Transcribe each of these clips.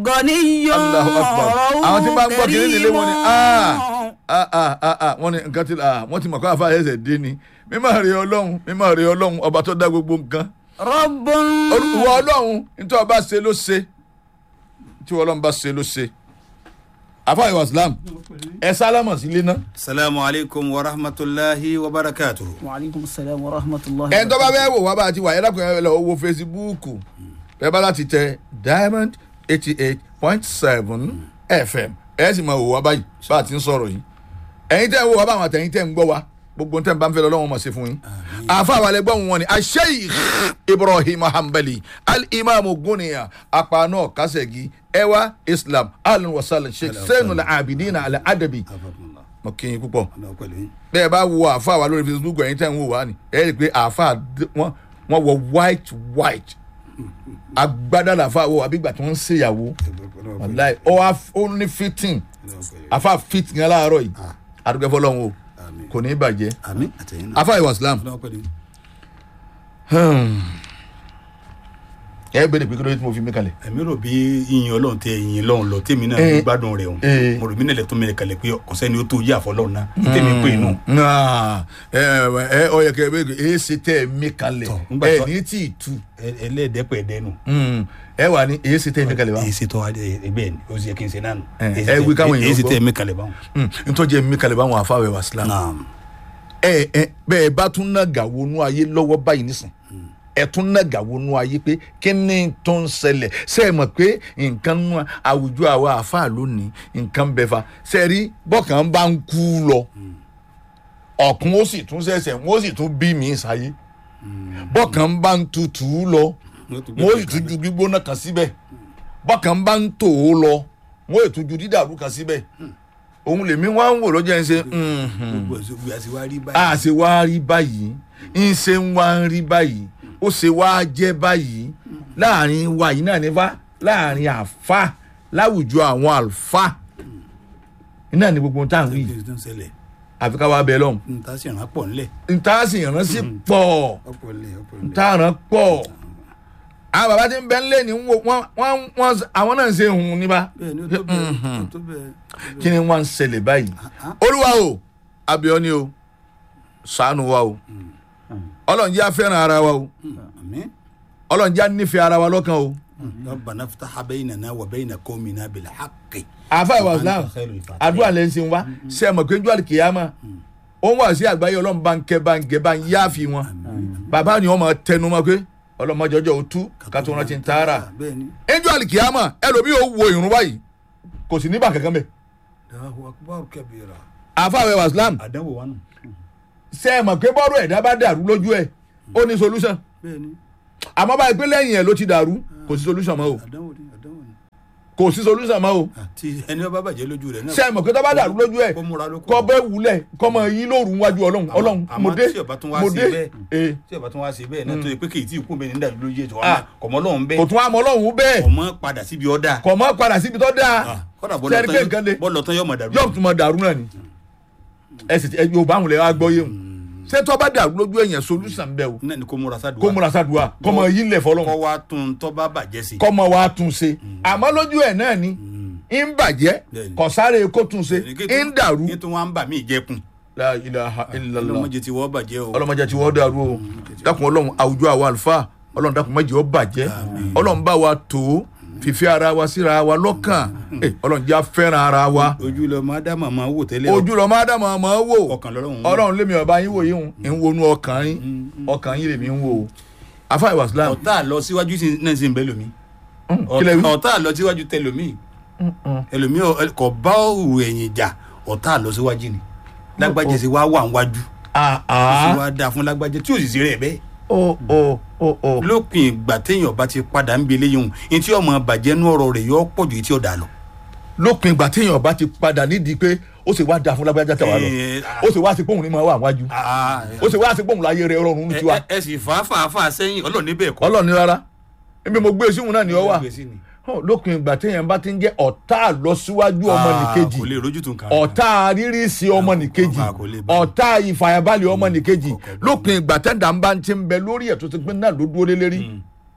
gọ̀níyàn Allahu Akbar. àwọn tí bá ń gbọ́ kiri nílé wọn ni ah ah ah ah ah wọ́n ní nǹkan tí ah wọ́n ti mọ̀ kó àfa ẹsẹ̀ dé ni mímọ́ rí ọlọ́run mímọ́ rí ọlọ́run ọba tó dá gbogbo nǹkan rọ́bùn. ìwọ ọlọ́run nítorí ọba ṣe ló ṣe tí ọlọ́run bá ṣe ló ṣe àfa ìwà islam ẹ sálámà sílé náà salamu alaikum wa rahmatulahi wa barakatuhu. wa aleykum salaam wa rahmatulahi. ẹni tó bá fẹ́ wò wá bá a ti wà ẹ dákun ẹ lọ wo fesibúùkù ẹ bá láti tẹ diamond eighty eight point seven fm ẹ sì máa wò wá báyìí bá a ti ń sọ̀rọ̀ yìí ẹ̀yin tẹ́ ń wò wá báwọn àtẹ̀yin tẹ́ ń gbọ́ wa gbogbo tẹ́ ń bá ń fẹ́ lọ́wọ́ mọ̀ sí fún yín àfa àwọn alẹ́ gbọ́n wọn ni asheikh ibrahim hanbali al-imam guniya apanu kasegi ẹwà islam al-wasal sheikh sẹ́nu al-abidina al-adabi mo kí yín púpọ̀ bẹ́ẹ̀ bá wo àáfà wa lórí facebook ẹ̀yin tẹ́ ń wò wá ni ẹ rí i pé àáfà d- wọ́n wọ́n wọ white white agbádá làáfà wọ àbígbà tí wọ́n ń ṣèyàwó wàláì ó wá f- ó ní fitting àáfà fit yẹn láàárọ̀ yìí àdúgbò fọlọ́run o kò ní í bàjẹ́ àmì àtẹ̀yìn náà. àáfà ìwà islam ẹ bẹ̀rẹ̀ pé kí ló dé tí mo fi mí kalẹ̀. èmi rò bí yíyan ọlọ́run tẹ yíyan lọ́run lọ tèmi náà Eh. ń gbádùn rẹ̀ o Eh. mo rò mí nílẹ̀ tó mẹ́rin kalẹ̀ pé ọ̀sẹ́ni ó tó yí àfọlọ́run náà tèmi pé inú. Náà, ẹ ẹ ọ yẹ kẹ ẹ bẹ ẹ ṣe tẹ ẹ mí kalẹ̀ Tọ̀, ńgbà ẹ tó- ní tí ì tu ẹlẹ́ẹ̀dẹ́pẹ̀ ẹ̀dẹ́nu. Mm, ẹ wà ní ẹ ṣe tẹ ẹ mí kalẹ̀ wa. èyí ṣe tọ́ ẹgbẹ́ ni ó sì yẹ kí n ṣe náà nù. Eh, Èyí ẹ ṣe wí tẹ- káwọn èèyàn èyí ṣe gbọ́. tẹ́ ẹ̀mí kalẹ̀ báwọn. Mm, ntọ́jú ẹ mí kalẹ̀ báwọn afáwẹ̀ wà sílámù. naam ẹ ẹ bẹ́ẹ̀ bá tún náà gà wọnú ayé lọ́wọ́ báyìí nísìn ẹ tún náà gà wọnú ayé pé kí ni tó ń ṣẹlẹ̀ ṣe é mọ̀ pé nǹkan nú àwùjọ àwa àfáà lónìí nǹkan bẹ fa ṣe é rí bọ́kàn bá ń kú lọ ọ̀kun ó sì tún ṣẹ̀ṣẹ̀ wọ́n ó sì tún bí mi sáyé bọ́kàn bá ń tutù lọ wọ́n ó sì tún ju gbígbóná kan síbẹ̀ bọ́kàn bá ń tò ó lọ wọ́n ó sì tún ju dídàrú kan síbẹ̀ òun lèmi wá ń wò lọ́jọ́ yẹn ṣe. mhm gbogbo ẹ̀sùn gbé àti wá rí báyìí. a ṣe wá rí báyìí ń ṣe ń wá ń rí báyìí ó ṣe wá jẹ́ báyìí láàrin wa yìí náà nífa láàrin àfa láwùjọ àwọn àlùfà iná ni gbogbo tá à ń wí kí ló ń ṣẹlẹ̀ àfi ká wá bẹ lọ́hùn nta sì rán pọ̀ ńlẹ̀. nta sì ránṣí pọ̀ ọ̀pọ̀ ńlẹ̀ ọ̀pọ̀ ńlẹ̀. nta rán pọ̀ àwọn bàbá tí ń bẹ ńlẹ̀ ní wọ́n wọ́n wọ́n àwọn náà ń ṣe hùn níbà bẹ́ẹ̀ ni ó tó bẹ́ẹ̀ ó tó bẹ́ẹ̀. kí ni wọ́n ń ṣẹlẹ̀ báyìí olúwa o abiọ́ni o ṣàánú wa o ọlọ́run jẹ́ afẹ́ràn ara wa o àmín. ọlọ́run jẹ́ nífẹ̀ẹ́ ara wa lọ́kàn o. ربنا افتح بيننا وبين قومنا بالحق àfa ìwà islam وأنت خير الفاتحين. àdúrà lẹ́ ń sin wa ṣe é mọ̀ pé njọ́ àlìkìyàmà ó ń wà sí àgbáyé ọlọ́run bá ń kẹ́ bá ń gẹ́ bá ń yáàfin wọn bàbá ni wọ́n máa tẹnu mọ́ pé ọlọ́mọjọ́jọ́ ò tú ká tó rántí ń tààrà bẹ́ẹ̀ ni njọ́ àlìkìyàmà ẹlòmíì ó wo ìrún báyìí kò sì níbà kankan bẹ́ẹ̀ Allahu akbar kabira. àfa ìwà islam àdánwò wa nù. ṣe é mọ̀ pé bọ́ọ̀rù ẹ̀dá bá dàrú lójú ẹ̀ ó ní solution bẹ́ẹ̀ ni àmọ́ báyìí pé lẹ́yìn ẹ̀ ló ti dàrú kò sí solution mọ́ o àdánwò ni àdánwò ni. kò sí solution mọ́ o àti ẹni ọba bàjẹ́ lójú rẹ̀ náà. ṣe é mọ̀ pé tó bá dàrú lójú ẹ̀ kó múra lóko. kọ́ bẹ́ẹ̀ wulẹ̀ kọ́ mọ yín lóru wájú ọlọ́run Àmọ́- ọlọ́run àmọ́ mo dé tí ọba tún wá mo sí dé bẹ́ẹ̀. ee tí ọba tún wá sí bẹ́ẹ̀ náà tó yẹ pé kì í tí ì kú bẹ́ẹ̀ ní dàbí lójú ètò Ah. ọmọ ọlọ́run kò bẹ́ẹ̀ tún àmọ́ ọlọ́run bẹ́ẹ̀ ọmọ padà síbi ọ̀dà. kò mọ́ padà síbi tó dáa kọ́dà Sẹ́ẹ̀rí pé nǹkan le. bọ́ọ̀lù ọ̀tán yóò mọ̀ dàrú. yóò tún mọ dàrú náà ni ẹ sì ti ẹ yóò bá àwọn lẹ́wọ́ agbọ́ yé wọn ṣé tó bá dàrú lójú ẹ̀yàn solution bẹ́ẹ̀ o náà ni kó múra sádùá. kó múra sádùá kọ́ mọ yín lẹ̀ fọlọ́run kọ́ wa tún tọ́ bá bàjẹ́ sí. kọ́ mọ wàá tún ṣe àmọ́ lójú ẹ̀ náà ni ń bàjẹ́ Bẹ́ẹ̀ni. kò sáré kó tún ṣe ń dàrú ní tó wá ń bà mí jẹkun. la ilaha illallah ọlọmọdé ti wọ́ bàjẹ́ o. ọlọ́mọdé tí wọ́n dàrú o dákun ọlọ́run àwùjọ àwọn àlùfáà ọlọ́run dákun má jẹ́ ó bàjẹ́ ọlọ́run bá wa tó fífi ara wa síra wa lọ́kàn Eh, ọlọ́run jẹ́ afẹ́ràn ara wa ojú lọ máa dá màmá wò tẹ́lẹ̀. ojú lọ máa dá màá máa wò ọkàn lọ́rùn. ọlọ́run lémi ọba yín wò yín ń wonú ọkàn yín ọkàn yín lèmi ń wò o afa ìwà islam ọ̀tá lọ síwájú sí- náà sì ń bẹ́ lómi. kílẹ̀ wí ọ̀tá lọ síwájú tẹ lómi. ẹlòmí ò- kò bá òwò ẹ̀yìn jà ọ̀tá lọ síwájú ni. lágbájá sì wá wà níwájú. ah ó sì ah wá dáa fún lágbájá tí ò sì sí rẹ̀ bẹ́ẹ̀. o o o o lópin ìgbà téèyàn bá ti padà ń bi eléyìí hùn ní tí ọmọ bàjẹ́ nú ọ̀rọ̀ rẹ̀ yọ pọ̀ ju etí ọ̀dà lọ. lópin ìgbà téèyàn bá ti padà nídìí pé ó sì wá da fún lágbájá tẹ̀wá lọ Eh, ó sì wá sí pòun ní máa wà wájú ah, ó sì wá sí pòun láyé rẹ rọrùn ní ẹ tiwa ẹ- ẹ sì fà á fà á fà á sẹ́yìn ọlọ́run níbẹ̀ kọ́. ọlọ́run ní rárá ebi mo gbé síhun náà ní ọ wà Gbèsè ni. Hàn, lópin ìgbà téèyàn bá ti ń jẹ́ ọ̀tá àlọ́síwájú ọmọ Ah, nìkejì kò lè rójú tún kan. ọ̀tá rírísí ọmọ nìkejì Ah, kò lè bá. ọ̀tá ìfàyàbalẹ̀ ọmọ nìkejì kọ̀ọ̀kan bá. lópin ìgbà tẹ́ńdà ń bá ń ti ń bẹ lórí ẹ̀ tó ti pín náà ló dúró lé lérí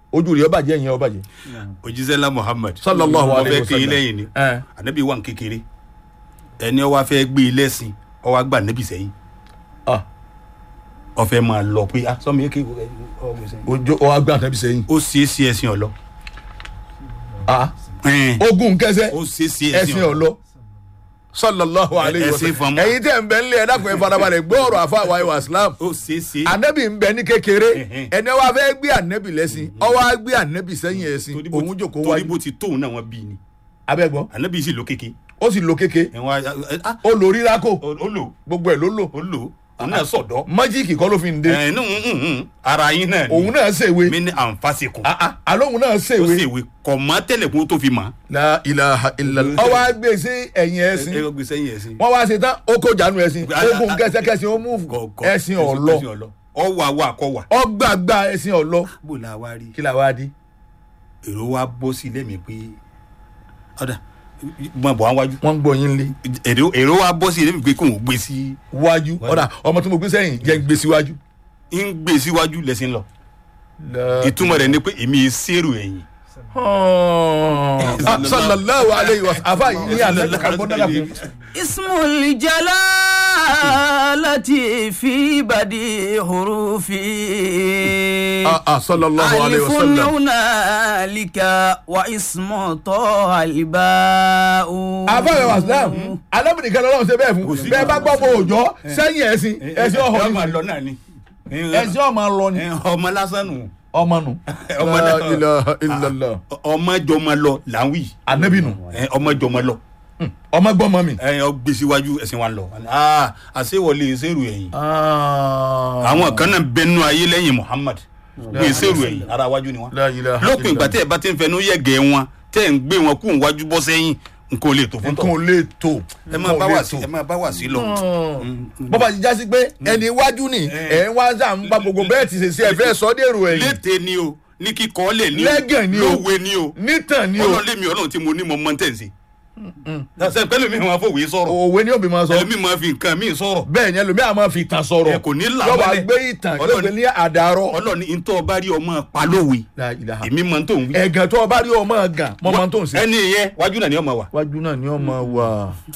ojú rẹ̀ ọbàjẹ́ yẹn ọbàjẹ́. òjíṣẹ́lá muhammad sallallahu alayhi ọfẹ́ wa kí sallam. lẹ́yìn ni ẹ ànábì wà ní kékeré ẹni ọwọ́ afẹ́ gbé e lẹ́sìn ọwọ́ àgbà nẹ́bì sẹ́yìn ah ọfẹ́ máa lọ pé ah sọmi yẹ kí ọwọ́ gbé sẹ́yìn. ojú ọ agbá àtẹ̀bí sẹ́yìn. ó ṣeé ṣe ẹ̀sìn ọ̀lọ́ ah ogun kẹsẹ́ ó ṣeé ṣe ẹ̀sìn ọ̀lọ́ sallallahu alayhi wa ẹ̀sìn sallam. fọmọ. ẹ̀yin tẹ̀ ń bẹ nílé ẹ̀dá kan ẹ̀ farabalẹ̀ gbọ́ ọ̀rọ̀ àfa àwa ìwà islam. ó ṣeé ṣe anabi ń bẹ ní kékeré Ẹ̀hẹ́n. ẹni wàá fẹ́ gbé anabi lẹ́sìn ọwọ́ á gbé anabi sẹ́yìn ẹ̀sìn torí bó- òun jòkó torí wájú bó ti tóun náà wọ́n bí ni abẹ́gbọ́ ànábì sì ló kéke ó sì lo kéke ẹ̀wọ̀n ah ó lo rírako ó lò gbogbo ẹ̀ ló lò ó lò òun náà sọ̀dọ́ májíìkì kọ́ ló fi ń dé ẹ̀ nù ara yín náà òun náà ṣèwé mi ní àǹfàṣekùn Ah, ah, àlóhùn náà ó ṣèwé ṣèwé kọ̀ mọ́ tẹ́lẹ̀ kó tó fi mọ́ la ilaha illallah ọwọ́ á gbé sí ẹ̀yìn ẹ̀sìn ẹ gbé sẹ́yìn ẹ̀sìn wọ́n wá ṣe tán ó kó jánu ẹ̀sìn Ah, ah, ogun ah, kẹsẹkẹsẹ ó mú ẹ̀sìn ọ̀lọ́ ọwọ́ àwọ̀ àkọwà ọgbàgbà ẹ̀sìn ọ̀lọ́ bó la wá rí kí la wá di èrò wa bọ́ sí lẹ́mìí pé ọ̀dà mọ̀ bọ̀ wájú wọ́n ń gbọ́ yín lé èrò èrò wa bọ́ sí lẹ́mìí pé kò ń gbé sí wájú ọ̀dà ọmọ tí mo gbé sẹ́yìn jẹ́ ń gbé síwájú. ń gbé síwájú lẹ́sìn lọ ìtumọ̀ rẹ̀ ni pé èmi sẹ́rù ẹ̀yìn Ah, sallallahu alayhi wa sallam afa yìí ní alẹ́ ká gbọ́dọ̀ la fún. ismul jalalati fi badi hurufi. Ah, ah, sallallahu alayhi wa alifun sallam. hunalika wa ismu toha alba'u. afa yẹn wa silam alámìnìkan lọ́wọ́ ṣe bẹ́ẹ̀ fún bẹ́ẹ̀ bá gbọ́ bó òjọ́ sẹ́yìn ẹ̀sìn ẹ̀sìn ọ̀hún ọmọ ni lọ náà ni ẹ̀sìn ọmọ lọ ni ọmọ lásán nù ọmọ nù. Ọmọ La náà. ilaha illallah ọmọ jọmọ lọ là ń wí anabi nù ọmọ jọmọ lọ ọmọ gbọ́mọ mi. ẹ ọ gbé síwájú ẹsìn wa lọ Ah, àṣewọlé sẹ́rù ẹ̀yìn Ah. àwọn kan náà bẹnu ayé lẹ́yìn muhammad gbé sẹ́rù ẹ̀yìn ara wájú ni wọn. La ilaha lópin ìgbà illallah. tẹ́ ẹ bá ti ń fẹnu yẹ̀gẹ̀ wọn tẹ́ ẹ ń gbé wọn kú wájú bọ́ sẹ́yìn nǹkan ò lè tó fún nǹkan ò tọ̀. lè tó ẹ máa bá wà sí ẹ máa bá wà sí lọ. bọ́bá ti já sí pé ẹni iwájú ni ẹ̀ ń wá sá ń bá gbogbo bẹ́ẹ̀ ti ṣe sí ẹ fẹ́ sọ dèrò ẹ̀yìn lété ni o ní kíkọ́ lẹ̀ ní Lẹ́gàn ni o. lówe ni o nítàn ni o ọlọ́run lèmi ọlọ́run tí mo ní mo mọ tẹ̀ ń ṣe. ṣe pẹ́lú mi máa fòwe sọ̀rọ̀ òwe ni òbí máa sọ ẹlòmí máa fi nǹkan míì sọ̀rọ̀ bẹ́ẹ̀ ni ẹlòmíà máa fi ìtàn sọ̀rọ̀ Ẹ kò ní là yọba mọ́lẹ̀. gbé ìtàn Ọlọ́run- yóò gbé ní àdàrọ̀ ọlọ́run ní ntọ́ ọba rí ọmọ palówe La ilaha. èmi máa ń tó ń wí. ẹ̀gàn tó o bá rí ọmọ gàn mọ́ máa tó ń ṣe. ẹni yẹn wájú náà ni ọmọ wa. wájú náà ni ọmọ wà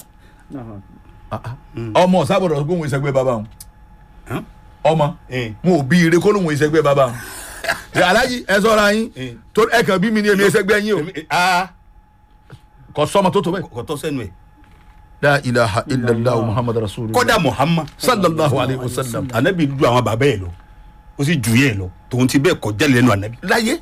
ọmọ sábọ̀dọ̀ gbóhùn ìṣẹ́gbẹ́ bàbá wọn Hàn? ọmọ Eh. mo ò bí ire kó lóhùn ìṣẹ́gbẹ́ bàbá wọn alájí ẹ sọ́ra yín Eh. tó ẹ kàn bí mi ní èmi ìṣẹ́gbẹ́ yín o Èmi- ah kò sọmọ tó tó bẹ́ẹ̀. kò tọ́ sẹ́nu ẹ̀. la ilaha illallah muhammad rasulillah kọ́dà muhammad sallallahu alayhi wa sallam anabi ju àwọn bàbá yẹn lọ ó sì ju yẹn lọ tòun ti bẹ́ẹ̀ kọjá lẹ́nu anabi. láyé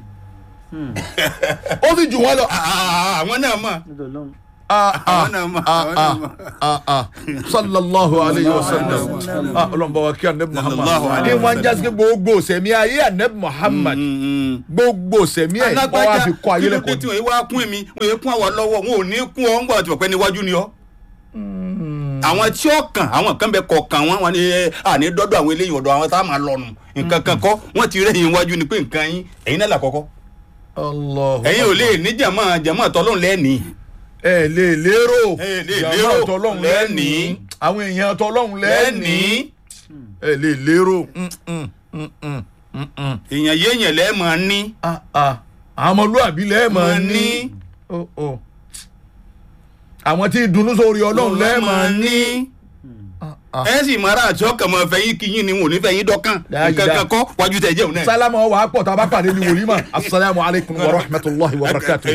ó sì jù wọ́n lọ. Ah, àwọn náà mọ̀ Ah, ah, àwọn náà mọ̀ ah, àwọn náà ah, mọ̀. ah, ah. sallallahu alayhi wa sallam Ah, ọlọ́run bá wa kí anabi muhammad Sallallahu ní alayhi wa wọ́n jásí pé gbogbo sẹ̀mí ayé anabi muhammad gbogbo sẹ̀mí ẹ̀ wọ́n wá fi kọ́ ayé kí ló dé lẹ́kọ̀ọ́ tí wọ́n wá kún mi wọ́n yẹ kún àwọn lọ́wọ́ wọn ò ní kún ọ ń gbọ́ àti pọ̀pẹ́ níwájú ni ọ́. àwọn tí ó kàn àwọn kan bẹ kọ̀ọ̀kan wọn wọn ni ẹ, àní dọ́dọ̀ àwọn eléyìí ọ̀dọ̀ àwọn tá a máa lọ́nu nǹkan kan kọ́ wọ́n ti rẹ́yìn iwájú ni pé nǹkan yín ẹ̀yin náà là kọ́kọ́ Allahu ẹ̀yin ò lè ní jàmọ́ jàmọ́ tọ́lọ́run lẹ́ẹ̀ni ẹ lè lérò Ẹ lè Jàmáà lérò tọlọ́hun lẹ́ẹ̀ni. lẹ́ẹ̀ni àwọn èèyàn tọlọ́hun lẹ́ẹ̀ni lẹ́ẹ̀ni ẹ lè lérò Mm, mm, mm, mm, mm, mm. èèyàn yéèyàn lẹ́ẹ̀ máa ní Ah, ah. àwọn ọmọlúwàbí lẹ́ẹ̀mọ̀ Máa ní ní. Oh, oh. àwọn tí dunú sórí ọlọ́run lẹ́ẹ̀mọ̀ ní ah. ẹ sì máa rà àti ọkàn máa fẹyín kíyìn ni wọn ò ní fẹyín dọ́kàn Dáadáa. nǹkan kan kọ́ wájú tẹ̀ jẹun náà. sálámù ọwọ́ àpọ̀ tá a bá pàdé ní wòlímà asalaamu alaykum wa rahmatulahi wa barakatu.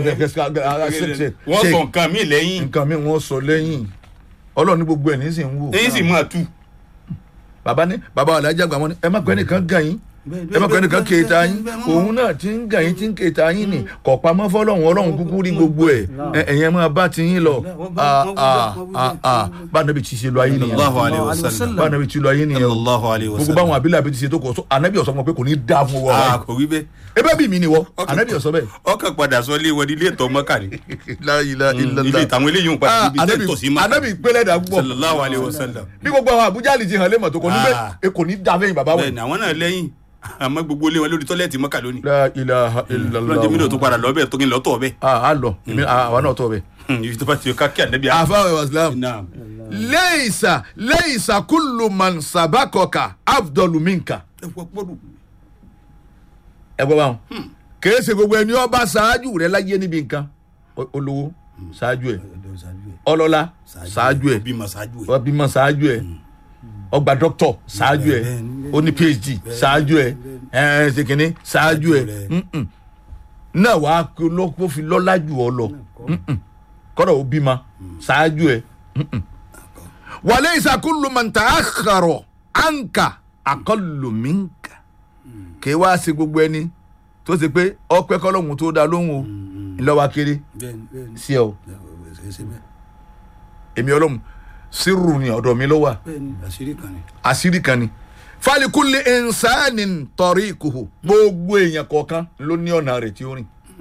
wọ́n sọ nǹkan mi lẹ́yìn nǹkan mi wọ́n sọ lẹ́yìn ọlọ́run ní gbogbo ẹ̀ ní sì ń wò. èyí sì máa tú. bàbá ní bàbá alájà gbà wọn ni ẹ má pẹ́ nìkan gàn yín ẹ má pẹ́ nìkan kéèta yín òun náà ti ń gàn yín ti ń kéèta yín ni kọ̀ pamọ́ fọlọ́run ọlọ́run kúkú rí gbogbo ẹ̀ ẹ ẹ̀yẹn máa bá ti yín lọ Ah, ah, ah, ah. bá nàbí ti ṣe lọ ayé nìyẹn Allahu alayhi wa sallam. bá nàbí ti lọ ayé nìyẹn o Allahu alayhi wa gbogbo sallam. báwọn abilà bí ti ṣe tó kọ so anabi ọ̀sán mọ̀ pé kò ní dá fún wọn Ah, kò wí bẹ́ẹ̀. ebe bí mi ni wọ anabi ọ̀sán bẹ́ẹ̀. ọkàn padà sọ ilé wọn ní ilé ìtọ́ mọ́kà ni. La ilaha illallah. ilé ìtàwọn eléyìí ń padà Ah, níbi tẹ́ anabi tọ̀ sí mọ́kà. anabi gbélé dà púpọ̀ sallallahu alayhi wa sallam. bí gbogbo àwọn abuja lè ti hàn lé mọ̀ tó kò ní bẹ́ẹ̀ Ah. e kò ní dá fẹ́yìn bàbá wọn. bẹ́ẹ̀ni àwọn náà lẹ́yìn àmọ́ gbogbo ilé wọn lórí tọ́lẹ́ẹ̀tì mọ́kà lónìí. La ilaha illallah. lọ́jọ́ mi náà tó padà lọ bẹ́ẹ̀ tó kí n lọ tọ̀ bẹ́ẹ̀. ah a lọ èmi àwa náà tọ bẹ. ibi tó bá ti ká kí ànábì àfáwọn islam Naam. leisa leisa kullu man sabakọka afdolu minka. ẹ wọ gbọ́dọ̀. ẹ gbọ́ báwọn kèé ṣe gbogbo ẹni ọba ṣáájú rẹ láyé níbi nǹkan O- olówó ṣáájú ẹ ọlọ́lá ṣáájú ẹ bímọ ṣáájú ẹ. wọ́n bímọ ṣáájú ẹ ọgbà dọ́kítọ̀ ṣáájú ẹ bẹ́ẹ̀ni, ó ní phd ṣáájú ẹ ẹ ṣe kìíní ṣáájú ẹ rẹ. Mm-mm. náà wàá kó ló- kó fi lọ́lá jù ọ lọ Mm-mm. kọ́dọ̀ ó bímọ ṣáájú ẹ Mm-mm. wàlẹ́ ìsàkúlù mọ̀ntà àkàrọ̀ ànkà àkọlùmínkà kì í wá sí gbogbo ẹni tó ṣe pé ọpẹ́ kọ́lọ́hún tó dá lóhùn o ńlọ́wọ́ kéré bẹ́ẹ̀ni bẹ́ẹ̀ni sí ẹ o bẹ́ẹ̀ni ṣe bẹ́ẹ̀. èmi ọlọ́run sírù ni ọ̀dọ̀ mi ló wà bẹ́ẹ̀ni àṣírí kan ni. àṣírí kan ni falikuli ẹnsáni tọrí ìkòhò gbogbo èèyàn kọ̀ọ̀kan ló ní ọ̀nà rẹ̀ tí ó rìn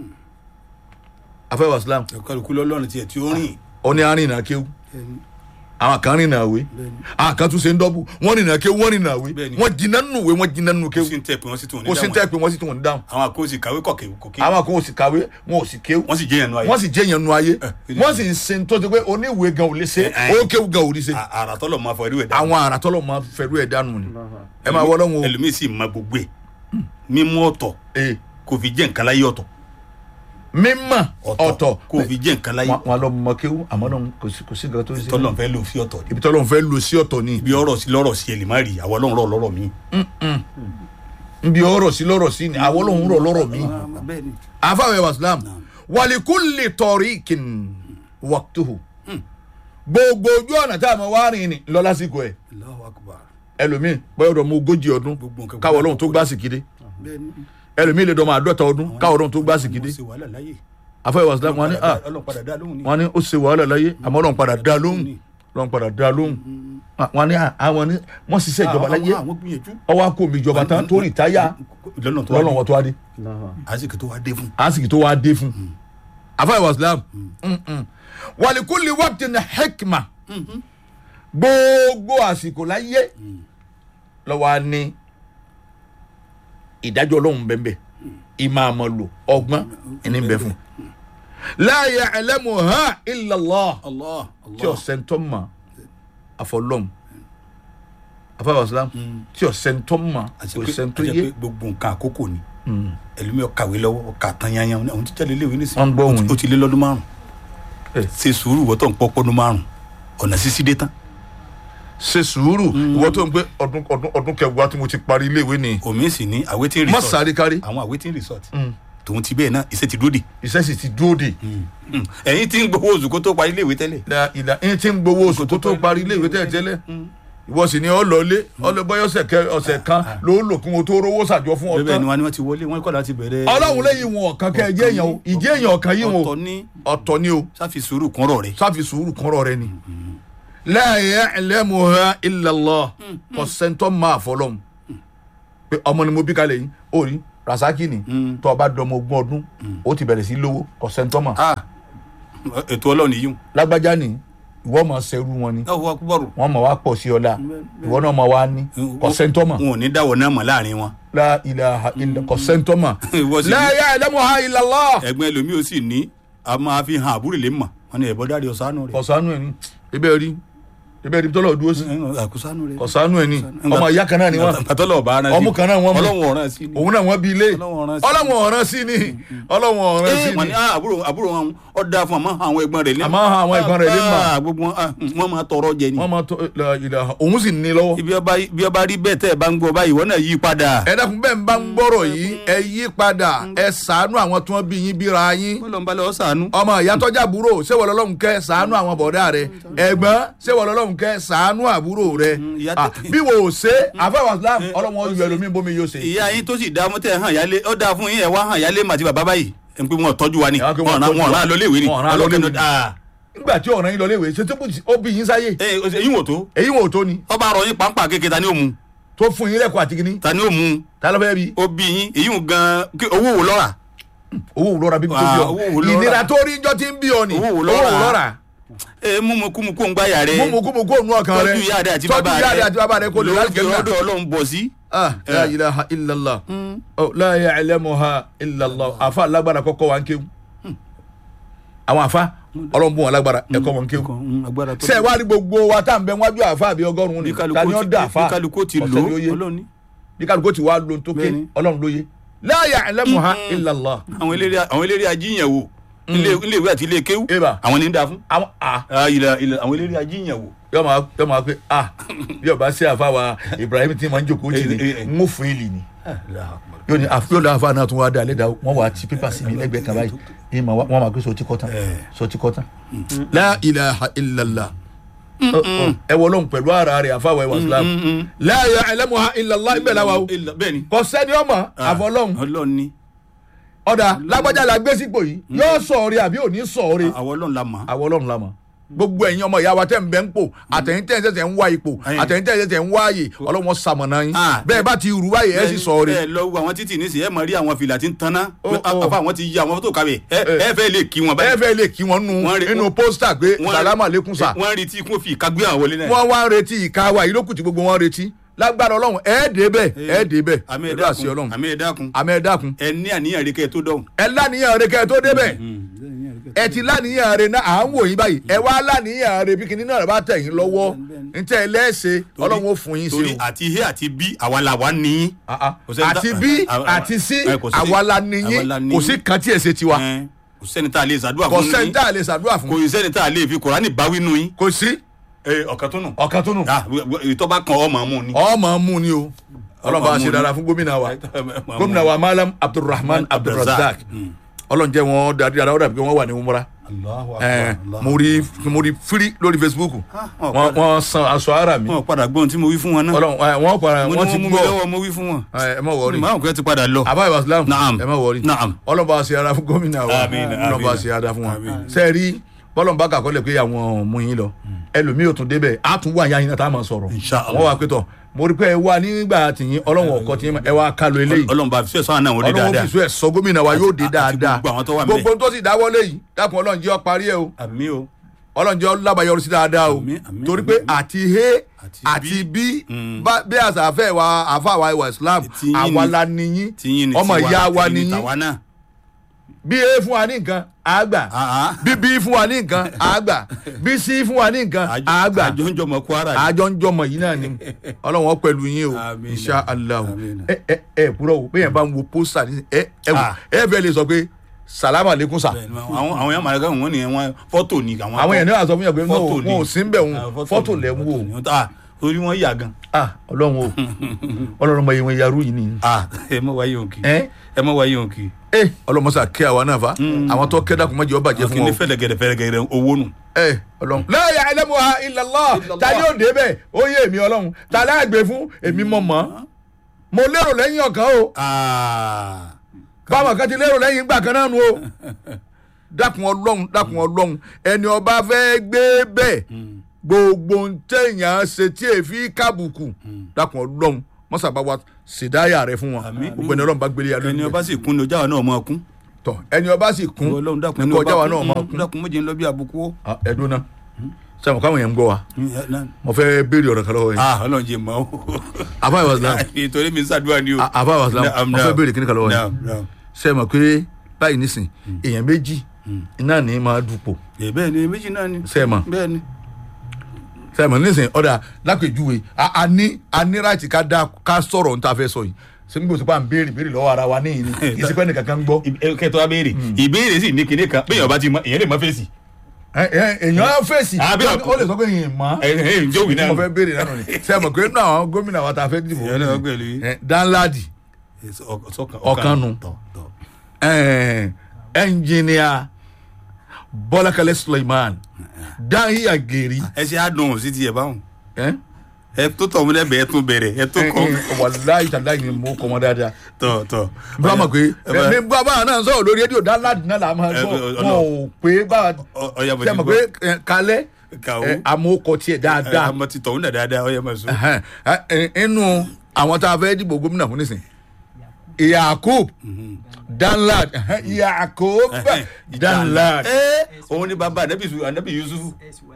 afẹ́wà islam kálukú lọ́lọ́run tiẹ̀ tí ó rìn. ó ní arìnà kéwú bẹ́ẹ̀ni àwọn kan rìnà àwé bẹ́ẹ̀ni. àwọn kan tún ṣe ń dọ́bù wọ́n rìnà kéwú wọ́n rìnà àwé Bẹ́ẹ̀ni. wọ́n jiná nù wé wọ́n jiná nù kò kéwú sí ń tẹ̀ pé wọ́n sì tún ní kò sí ń tẹ́ pé wọ́n sì tún wọ́n dáhùn àwọn àkóso kàwé kọ̀kẹ́ kòkè. àwọn kan ò sì kàwé wọn ò sì kéwú wọ́n sì jẹ́ yẹn nu ayé. wọ́n sì jẹ́ yẹn nu ayé Eh, wọ́n sì ń ṣe tó ti pé oníwèé gan ò lè ṣe Eh, eh. ó kéwú gan ò lè ṣe À- àrà tọ́lọ̀ máa fọ irú ẹ̀ dá. àwọn àràtọ́lọ̀ máa fẹ́rú ẹ̀ dànù ni ẹ máa wọ́ lọ́wọ́ ẹlòmíì sì mọ gbogbo ẹ̀ mímú ọ̀tọ̀ ee kò fi jẹ́ nǹkan láyé ọ̀tọ̀ mímọ̀ ọ̀tọ̀ kò fi jẹ́ nǹkan láyé wọn wọn lọ mọ kéwú àmọ́ náà kò sí kò sí nǹkan tó ń ṣe tọ́lọ̀ fẹ́ lò fi ọ̀tọ̀ ibi tọ́lọ́ fẹ́ lò sí ọ̀tọ̀ ni bí ọ̀rọ̀ sí lọ́rọ̀ sí ẹ lè má rí àwọn ọlọ́run rọ̀ lọ́rọ̀ mi. nbí ọ̀rọ̀ sí lọ́rọ̀ sí ni àwọn olóhùn rọ̀ lọ́rọ̀ mi bẹ́ẹ̀ni. àfàwẹ̀ wàsílám wàlíkúlì tọ̀ríkìn wàktuhu gbogbo ojú ọ̀nà tá a mọ̀ wá rìn ni lọ lásìkò ẹ̀ Allahu Akbar. ẹlòmíì bọ́yọ̀ dọ̀ mọ ogójì ọdún Gbogbo nǹkan káwọ́ ọlọ́run tó gbá sìkìdé bẹ́ẹ̀ni. ẹlòmíì lè dọ̀ mọ àádọ́ta ọdún káwọ́ ọlọ́run tó gbá sìkìdé Wọ́n ṣe wàhálà láyé. àfàwẹ̀ wàsílám wọn ni ah ọlọ́run padà dá lóhùn ni. wọn ni ó ṣe wàhálà láyé àmọ́ ọlọ́run padà dá lóhùn ọlọ́run padà dá lóhùn Ah, wọn ni ah, àwọn ni wọ́n ṣiṣẹ́ ìjọba láyé àwọn gbìyànjú. ọwọ́ akó mi ìjọba tán tó rìtáyà lọ́nà tó wá lọ́nà dé. wọn tó wá dé àsìkò tó wá dé fún. àsìkò tó wá dé fún àfàwẹ̀ wàsílám wàlíkúlì wàkìtì ní hekima gbogbo àsìkò láyé lọ́wọ́ á ní ìdájọ́ ọlọ́run bẹ́ẹ̀ ìmọ̀ àmọ̀lò ọgbọ́n ẹni bẹ́ẹ̀ fún. láàyè ẹlẹ́mu ha illallah Allah tí ọ̀sẹ̀ ń tọ́ mọ̀ àfọlọ́m àfàwọ̀ islam tí ọ̀sẹ̀ ń tọ́ mọ̀ kò sẹ́ ń tó yé gbogbo nǹkan àkókò ni ẹlòmíì ọkàwé lọ́wọ́ ọkà tán yanyan ní àwọn tí jáde léwé nísìnyí Wọ́n ń gbọ́ ó ti- òun. ó ti lé lọ́dún márùn Eh. ṣe sùúrù wọ́tọ̀ ń pọ́ pọ́dún márùn ọ̀nà sísí dé tán ṣe sùúrù ìwọ tó ń gbé ọdún ọdún ọdún kẹwàá tí mo ti parí iléèwé ni omi sì ní awaiting má resort sáré kárí àwọn awaiting resort tòun ti bẹ́ẹ̀ náà iṣẹ́ ti dúró dè iṣẹ́ sì ti dúró dè ẹ̀yin tí ń gbowó oṣù kó tó parí iléèwé tẹ́lẹ̀ la ìlà ẹni tí ń gbowó oṣù tó tó parí iléèwé tẹ́lẹ̀ tẹ́lẹ̀ ìwọ sì ni ọlọlé ọlọbọyọ ọ̀sẹ̀ kẹ ọ̀sẹ̀ kan ló lò kí wọn tó rówó ṣàjọ fún bẹ́ẹ̀ ọtán ni wọn ni wọ́n ti wọlé wọ́n kọ́ láti bẹ̀rẹ̀ ọlọ́run lẹ́yìn wọn ọ̀kan kẹ ẹjẹ́ èèyàn o ìjẹ́ èèyàn ọ̀kan yìí wọn o ọ̀tọ̀ ní ọ̀tọ̀ ni o sáfi sùúrù kúnrọ̀ rẹ̀ sáfi sùúrù kọ́rọ̀ rẹ ni. la ya'lamuha illa Allah kọ̀sẹ́ntọ́ máa fọlọ́m pé ọmọ ni mo bí kalẹ̀ yìí ó rí rasaki ni tó o bá dọmọ ogún ọdún ó ti bẹ̀rẹ̀ sí lówó kọ̀sẹ́ntọ́ mà ah ètò ọlọ́run yìí lágbájá ni ìwọ máa ṣerú wọn ni ọ̀hún akúbọ̀rù wọn máa wá pọ̀ sí ọlá ìwọ náà máa wá ní kọ̀sẹ́ntọ́ mà wọn ò ní dáwọ̀ náà mọ̀ láàrin wọn la ilaha illa kọ̀sẹ́ntọ́ mà Ìwọ sì la ní- ya'lamuha illa Allah ẹgbẹ́ ẹlòmíì ó sì ní a máa fi hàn àbúrò lè mọ̀ wọn ni ẹ̀bọ́ dárí ọ̀sánú rẹ̀ kọ̀sánú ẹ̀ ni ibẹ̀ rí ibẹ̀ rí tọ́lọ̀ dúró sí àkúsánú rẹ̀ kọ̀sánú ẹ̀ ni ọmọ ìyá kan náà ni wọ́n àtọ́lọ̀ ọba ara sí ọmú kan náà wọ́n mú. ọlọ́run ọ̀ràn sí ni òun náà wọ́n bí ilé Ọlọ́run ọ̀ràn sí. ọlọ́wọ̀n ọ̀ràn sí ni ọlọ́wọ̀n ọ̀ràn sí ẹ wọn ni ni ah, àbúrò àbúrò wọn ọ da fún àmọ́ àwọn ẹ̀gbọ́n rẹ̀ lé Àmọ́ àwọn ẹ̀gbọ́n rẹ̀ lé mọ̀. Ah, gbogbo wọn ah, wọn máa tọrọ jẹ ni wọ́n máa tọ́ la ilaha òun sì ní lọ́wọ́. ibi ọba bí ọba rí bẹ́ẹ̀ tẹ́ ẹ bá ń gbọ́ báyìí wọ́n náà yí padà ẹ dákun bẹ́ẹ̀ ń bá ń gbọ́rọ̀ yìí ẹ yí padà ẹ ṣàánú àwọn tí wọ́n bí yín bíra yín wọ́n lọ ń balẹ̀ ọ sànú ọmọ ìyá tọ́jà àbúrò ṣéwọ̀ lọ́lọ́run kẹ́ ṣàánú àwọn bọ̀dá rẹ ẹ̀gbọ́n ṣéwọ̀ lọ́lọ́run kẹ́ ṣàánú àbúrò rẹ ìyá Ah, tẹ- bí wo ò ṣe àfẹ́wà islam ọlọ́wọ́n yọ ẹlòmíín bómi yóò ṣe. ìyá yín tó sì dá mọ́tẹ́ hàn yálé ó dáa fún yín ẹ̀ wá hàn yálé màtí bàbá báyìí ẹ̀ ń pé wọn tọ́jú wa ni Ẹ wá pé wọn wọ́n ràn tọ́jú wọn wa. ràn lọ léèwé ni Wọ́n rán lọ ọlọ́kẹ́ léèwé. ah nígbà tí ọ̀ràn yín lọ léwe ṣe tó bù- ó bí yín sáyé ẹ ẹyin wò tó èyí wò ó tó ni ọba rọ yín pàǹpà kékeré ta ni ó mu tó fún yín lẹ́kọ̀ọ́ àti kínní ta ni ó mu tá ló fẹ́ bí ó bí yín èyí ń gan kí owó wò lọ́ra owó wò lọ́ra bí tó Ah, bí owó ọ wò lọ́ra. ìnira tó rí njọ́ tí ń bí ọ ni Owó wò owó lọ́ra. wò lọ́ra ẹ mú mu kú mu kó ń gbáyà rẹ mú mu kú mu kó nu ọkàn rẹ tọ́jú ìyá rẹ àti tọ́jú bàbá ìyá rẹ àti bàbá rẹ kó lè láti lọ́dọ̀ kẹ́mi ọ̀dọ̀ ọlọ́run bọ̀ sí. ah la ilaha illallah oh la ya'lamuha illallah afa alágbára kọ́kọ́ wa ń kéwu àwọn afa ọlọ́run bùn wọn lágbára ẹ̀kọ́ wọn ń kéwu agbára tó ṣe ẹ wá rí gbogbo wa tá à ń bẹ wájú àfa àbí ọgọ́rùn-ún ni bí ta ni ó dá àfa kálukú ti lò ọ̀sẹ̀ ni ó yé ọlọ́run ní. bí kálukú ti wá lo tó ké Bẹ́ẹ̀ni. ọlọ́run ló yé la ya'lamuha illa Allah. àwọn eléré àwọn eléré ajíyànwó ilé ilé ìwé àti ilé kéwú Eba. àwọn ní ń da fún. àwọn a Ah, ilẹ̀ ilẹ̀ àwọn eléré ajíyànwó. yọ máa yọ máa pé a bí ọba sí àfa wa Ibrahim tí ma ń jókòó jì ní Eh, eh, eh. n ó fún ìlì ni yóò ní àfi yóò lọ àfa náà tún wá dá alẹ́ dá wọ́n wà á ti pépà sí mi lẹ́gbẹ̀ẹ́ kan báyìí ní ma wọ́n máa gbé sọ ti kọ́ tán sọ ti kọ́ tán. la ilaha illallah ẹ wọ lóhùn pẹ̀lú ara rẹ̀ àfa wa ẹwà islam la ya'lamuha illallah ibẹ̀ la wa o Ilẹ̀- bẹ́ẹ̀ ni. kò sẹ́ni ọmọ àfọlọ́hùn ọlọ́run ni ọ̀dà lágbájá la gbé sípò yìí yóò sọ̀ọ́rẹ́ àbí ò ní sọ̀ọ́rẹ́ àwọn ọlọ́run la mọ̀. àwọn ọlọ́run la mọ̀ gbogbo ẹ̀yin ọmọ ìyá wa tẹ̀ ń bẹ́ ń pò àtẹ̀yìn tẹ̀ ń ṣẹ̀ṣẹ̀ ń wá ipò Ẹ̀yin. àtẹ̀yìn tẹ̀ ń ṣẹ̀ṣẹ̀ ń wá ààyè ọlọ́run sàmọ̀nà yín Ah. bẹ́ẹ̀ bá ti rú báyìí ẹ̀ sì sọ ọ́ ẹ rẹ̀ lọ wo àwọn títì nísìnyí ẹ mọ rí àwọn fìlà tí ń tanná Ó, ó. àfa àwọn ti yí àwọn tó kàwé ẹ ẹ fẹ́ lè kí wọn ẹ báyìí. fẹ́ lè kí wọn nù Wọ́n rí- nínú pósítà pé Wọ́n- sàlámù àlékún sà wọ́n rí tí kò fi ìkagbé àwọn wọlé náà. wọ́n wá ń retí ìka wa yìí ló kù tí gbogbo wọn retí lágbára ọlọ́run ẹ̀ dé bẹ́ẹ̀ ẹ̀ dé bẹ́ẹ̀ àmì pẹ̀lú àṣẹ ọlọ́run ẹ̀dákun àmì ẹ̀dákun àmì ẹ̀ dákun ẹ ní àníyàn rí kẹ́ ẹ tó dọ̀hùn. ẹ láníyàn rẹ kẹ́ ẹ tó débẹ̀ ẹ ti láníyàn rẹ náà à ń wò yín báyìí ẹ wá láníyàn rẹ bí kinní náà rẹ bá tẹ̀ yín lọ́wọ́ ntẹ́ ẹ lẹ́ẹ̀ṣẹ̀ ọlọ́run ó fún yín sí torí o. àti he àti bí àwa là wá ní. Ah, ah. Kò sẹ́ni tá- àti bí Ah, ah, àti sí eh, kò sí- àwa la àwa la níyín ní kò sí kan tí ẹ ṣe tiwa ẹ, kò sẹ́ni tá a lè ṣàdúrà kò fún sẹ́ni yín tá a lè ṣàdúrà kò fún sẹ́ni tá a lè fi kòránì báwí nù yín. kò sí ẹ, ọ̀kan tó nù. ọ̀kan tó nù ìtọ́ba kan ọmọ mú ni. ọmọ mú ni o ọlọ́run bá a mú ṣe ni. dára fún gómìnà wa Ọmọ gómìnà mú. wa malam abdulrahman abdulrazak ọlọ́run jẹ́ wọn darí dára ó dàbí pé wọ́n wà ní umra Allahu Akbar, ẹ Allahu mo rí mo rí firi lórí facebook Ah, wọn wọ́n padà- wọ́n san aṣọ ara mi wọn padà gbọ́n tí mo wí fún wọn náà. ọlọ́run ẹ, wọ́n para mo ní wọ́n ti wọ́n mú mi gbọ́ lọ́wọ́ mo wí fún wọn. ẹ ẹ má wọrí màá kò ti padà lọ. àbá ìwà islam Naam. ẹ má wọrí Naam. ọlọ́run bá a ṣe ara fún gómìnà wa Àmín, ọlọ́run bá a àmín. ṣe ara fún wa Àmín. sẹ́ẹ̀rí bọ́lọ̀n bá kàkọ́lẹ̀ pé àwọn mú yín lọ ẹlòmíì ò tún débẹ̀ á tún wà yá yín náà tá a máa sọ̀rọ̀ Insha Allah. wọ́n wá pé tọ̀ mo rí pé ẹ wá nígbà tìyín ọlọ́run ọkọ tìyín ẹ wá kálo eléyìí ọlọ́run bá fi sọ́wọ́n náà wọ́n dé ọlọ́run dáadáa. fi sọ ẹ̀ sọ gómìnà wa yóò dé Àti dáadáa gbogbo àwọn tó wà ńbẹ̀. gbogbo tó sì dáwọ́lé yìí dákun ọlọ́run jẹ́ ọ parí ẹ o àmì o. ọlọ́run jẹ́ ọ lábàáyọrí sí dáadáa o Àmín, àmín, torí pé àmín. àti he Àti àti bí Mm. bá- bí àṣà àfẹ́ wa àfa wa ìwà islam Tiyín àwa ni- la níyín tiyín ni ọmọ tiwa, ìyá wa tiyín ni níyín tàwa náà. bí e fún wa ní nǹkan àgbà Ah, ah. bí bí fún wa ní nǹkan àgbà bí sí fún wa ní nǹkan Àjọ- àgbà àjọ ń jọmọ kwara yìí. àjọ ń jọmọ yìí náà ni ọlọ́run ó pẹ̀lú yín o Àmín. insha allah Àmín. ẹ ẹ ẹ kúrò o bẹ́ẹ̀ bá ń wo pósítà ní ẹ ẹ wò Ah. ẹ fẹ́ lè sọ pé salamu aleykum sa Bẹ́ẹ̀ni, àwọn àwọn yẹn màlẹ́kà wọn ni wọn fọ́tò ni àwọn. àwọn yẹn ní wàá sọ fún yàn pé no Fọ́tò ni. wọn ò sí ń bẹ̀ Ah, wọn fọ́tò lẹ̀ ń wò ni. Ah, orí wọn yà gan. ah ọlọ́run o ọlọ́run ọmọ yẹn wọn yarú yìí ni Ah, ẹ mọ wáyé òkè. ẹ ẹ mọ wáyé òkè. ẹ ọlọ́mọsà kí àwa náà fa àwọn tó kẹ́ dàkún mọ́jọ́ bàjẹ́ fún kí ni wọn o. fẹ́lẹ̀gẹ̀dẹ̀ fẹ́lẹ̀gẹ̀dẹ̀ owó nù. ẹ ọlọ́run. la ya'lamuha illa Allah ta ni ó dé bẹ́ẹ̀ ó yé èmi ọlọ́run ta láàgbé fún èmi mọ̀ mọ́ mo lérò lẹ́yìn ọ̀kan o Ah, báwọn kan ti lérò lẹ́yìn ìgbà kan náà nu o dákun ọlọ́run dákun ọlọ́run ẹni ọba fẹ́ gbé bẹ́ẹ̀ gbogbo ń tẹ̀yàn ṣe tí èéfì kábùkù dákun ọlọ́run mọ́sàbá wa ṣèdáyà rẹ fún wọn Àmín. gbogbo ẹni ọlọ́run bá gbélé ya ẹni lórí ọba sì kún ní ọjà wa náà mọ kún. tọ ẹni ọba sì kún Ọlọ́run dákun ẹni nípa ọba ọjà wa náà kún, máa mm, kún dákun méje ń lọ bí àbùkù ó. Ah, ẹdún náà sẹ́wọ̀n káwọn yẹn ń gbọ́ wa Mm, ẹ, náà. mo fẹ́ béèrè ọ̀rọ̀ kan lọ́wọ́ yẹn Ah, Ọlọ́run jẹ mọ́ o. àbá ìwà islam Nítorí mi ń ṣàdúrà ni o. àbá ìwà islam Naam, mo fẹ́ naam. béèrè kíní kan lọ́wọ́ yẹn Naam, naam. sẹ́wọ̀n pé báyìí nísìn èèyàn méjì iná ní máa dupò Ẹ, bẹ́ẹ̀ ni méjì náà ni. sẹ́wọ̀n bẹ́ẹ̀ ni. sẹ́wọ̀n nísìn ọ̀dà lápèjúwe a a ní a ní ráìtì ká dá ká sọ̀rọ̀ níta fẹ́ sọ yìí sẹ́mi gbèsè pa à ń béèrè béèrè lọ́wọ́ ara wa níyìn ni kì í sí pé nìkan kan ń gbọ́ kẹtọ́ wa béèrè ìbéèrè sì ní kinní kan bẹ́ẹ̀ ọba ti mọ èyàn lè mọ fèsì. Ẹ- ẹ- èèyàn fèsì Ah, bí ó ọkọ- lè sọ pé èèyàn mọ́ ẹ ẹ ǹjẹ́ òwì náà. mo fẹ́ béèrè náà ni sẹ́wọ̀n pé nínú àwọn gómìnà wa ta fẹ́ dìbò Èèyàn náà pẹ̀lú yìí. ẹ, Danladi Ọ̀kan nu. ẹ, ẹnjìnìà Bọ́lákalẹ́ Suleiman Dahiya Geri ẹ ṣe àdùn sí tiẹ̀ báwọn. ẹ, ẹ tó tọ̀ múlẹ̀ bẹ́ẹ̀ tún bẹ̀rẹ̀ ẹ tó ẹ, kọ́. ẹ, wàláyé tàláyé ni mo kọ́ wọn dáadáa tọ̀ tọ̀. bá a mọ̀ pé ẹ bá- ní bá a náà sọ̀rọ̀ lórí rédíò Danladi náà là máa Ẹ, sọ ọ- ọ- wọn ò pé bá a ọ- ọya mo ṣe ti mọ̀ gbọ́. pé ẹ, kalẹ́ Kàwó. ẹ, àmọ́ tiẹ̀ dáadáa àmọ́ ti tọ̀hún náà dáadáa ọyẹ máa sọ. Ẹhẹ́n. Ẹ, ẹ, inú àwọn tá a fẹ́ dìbò gómìnà fún nísìn Yakub Danlad ẹhẹ́n, Yakub Danlad ẹ òun ni bàbá anabi Su- anabi Yusufu.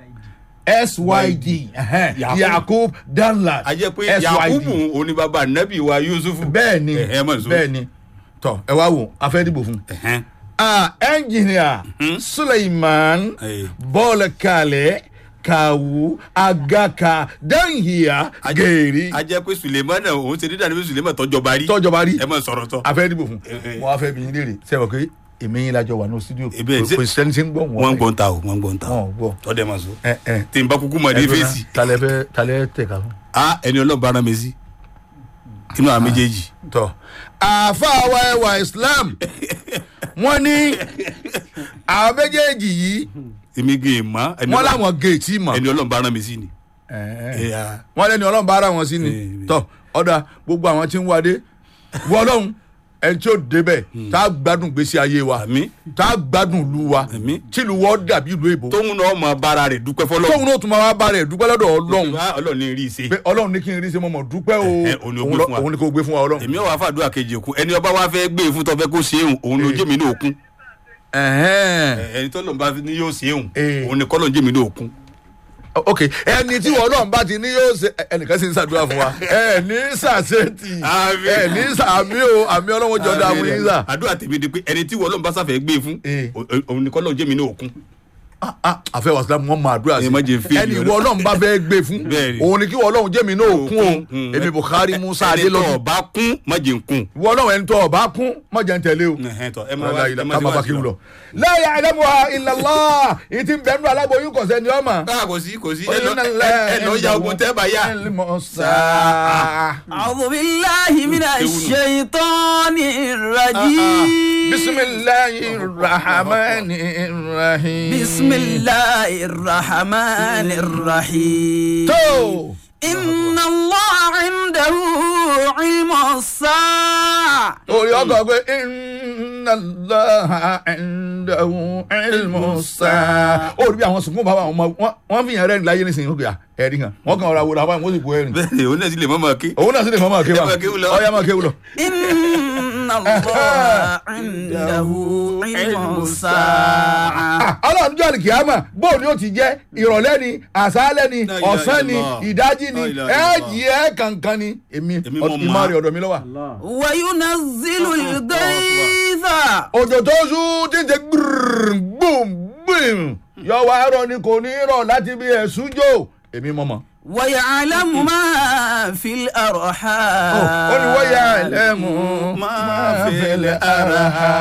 SYD ẹhẹ́n, Yakub. Yakub Danlad a jẹ́ pé Yakubu òun ni bàbá anabi wa Yusufu. bẹ́ẹ̀ ni ẹ ẹ máa sọ. bẹ́ẹ̀ ni tọ́ ẹ wá wò a fẹ́ dìbò fún un. Ẹ̀hẹ́n. ah engineer suleiman Hey. bọ́ọ̀lù kalẹ̀ kawu agaka danhiya gèrè a jẹ́ pé suleiman náà òun ṣe dídá ní pé suleiman tọ́jọba rí tọ́jọba rí ẹ mọ̀ sọ̀rọ̀ tọ́ afẹ́ dìbò fún Eh, eh. wọn afẹ́ bí yín léèrè sẹ́wọ̀n pé èmi yín lajọ wà ní studio Eh, bẹ́ẹ̀, ṣe- kò sẹ́ni tí ń gbọ́ wọ́n ń gbọ́n ta o wọ́n ń gbọ́n ta wọn o ò gbọ́ tọ́dẹ̀ máa so ẹ ẹ tí n bá kúkú mọ̀ ní ẹdùn náà, fèsì talẹ fẹ́ talẹ tẹ̀ka fún. a ẹni ọlọ́run bára mi sí inú àwọn méjèèjì tọ àáfàá wa ẹwà islam wọn ní àwọn méjèèjì yìí èmi gé e mọ́ ẹni wọn Ọlọ́run- làwọn géètì mọ ẹni ọlọ́run bára mi sí ni. ẹ Eh, ah. wọn lẹni ọlọ́run bá ara wọn sí ni Eh, tọ ọdà gbogbo àwọn tí ń wádé wọ ọlọ́run ẹni tí ó débẹ̀ tá a gbádùn gbèsè ayé wa àmì tá a gbádùn ìlú wa Àmín. tìlú wọ́n dàbí ìlú èbó tóun náà mọ bára rẹ̀ dúpẹ́ fọlọ́ tóun náà tún máa wá bá rẹ̀ dúpẹ́ lọ́dọ̀ ọlọ́run ọlọ́run ní rí i ṣe pé ọlọ́run ní kí n rí ṣe mọ́ mọ́ dúpẹ́ o Eh, eh, òun ni ó òun gbé lọ- fún wa. òun ni kò gbé fún wa ọlọ́run. èmi ò wá fàdúrà kejì òkun ẹni ọba wa fẹ́ gbé e fún tọ́fẹ́ kó ṣe é òun ló jẹ́ mi ní òkun Ẹ̀hẹ́n. ẹni tọ́lọ́run bá ní yóò ṣe é òun Eh. òun ni kọ́lọ́run jẹ́ mi ní òkun. ok ẹni tí wọn náà bá ti ní yóò ṣe ẹ- ẹnìkan sì ń ṣàdúrà fún wa ẹ ní ṣàṣetì Àmín. ẹ ní ṣàmì o àmì ọlọ́wọ́ jọ da fún yín sà. àdúrà tèmi di pé ẹni tí wọ́n lọ́n bá sáfẹ́ gbé e fún Eh. o- o- òun ni kọ́lọ́run jẹ́ mi ní òkun. Ah, ah, àfẹ́ wàsílà wọn máa àdúrà sí Ẹ má jẹ́ fi ẹni ènìyàn ìwọ ọlọ́run bá fẹ́ gbé fún Bẹ́ẹ̀ ni. òun ni kí ìwọ ọlọ́run jẹ́ mi náà kún o Mm. èmi Buhari Musa ẹni tó Adélọ́dún ọba kún má jẹ́ n kún. ìwọ ọlọ́run ẹni tó ọba kún má jẹ́ ń tẹ̀lé o. Ẹ̀hẹ́n tọ́, ẹ má Ọlá wá- ilà ẹ má ká ṣe má wá bá sí kí n lọ. lọ. la ya'lamuha illa Allah ìtì bẹ́ẹ̀nu aláboyún kọ̀ọ̀sẹ́ ni ọmọ. káà kò sí kò sí ẹ lọ ẹ- ẹ lọ ya ogun tẹ́ bá yá. أعوذ بالله من الشيطان الرجيم بسم الله الرحمن الرحيم بسم الله الرحمن الرحيم تو إن الله عنده علم الساعة orí ọkọ̀ pé inna Allaha indahu ilmu sáà. ó rí bí àwọn sunkún bàbá àwọn ọmọ wọn- wọn fi yàn rẹ́rìn láyé nísìnyí ó gbé à ẹ̀rí kan wọn kàn ra wòlò àwọn wọ́n sì bu ẹ̀rìn. bẹ́ẹ̀ ni òun náà sì lè mọ́ mọ́ kí. òun náà sì lè fọ́ máa ké wa Ẹ máa kéwú lọ. ọ̀ya máa kéwú lọ. إن الله عنده علم الساعة Ah, ọlọ́run jọ́ àlìkìyàmà bóun ni ó ti jẹ́ ìrọ̀lẹ́ ni àṣálẹ́ ni La ilaha ọ̀sán ni illallah. ìdájí ni La ilaha ẹ̀ illallah. yí ẹ̀ kankan ni èmi Èmi mọ̀ ìmọ̀ máa. rẹ̀ ọ̀dọ̀ mi lọ́wọ́. وينزل الغيث òjò tó sú tí ń ṣe gbùrùn gbùm gbùm yọ wá rọ ni kò ní rọ láti bí ẹ̀sùn jò èmi mọ̀ mọ̀. ويعلم ما في الأرحام ó ní wọ́n yà lẹ́mú máa fẹ́lẹ̀ ara ha.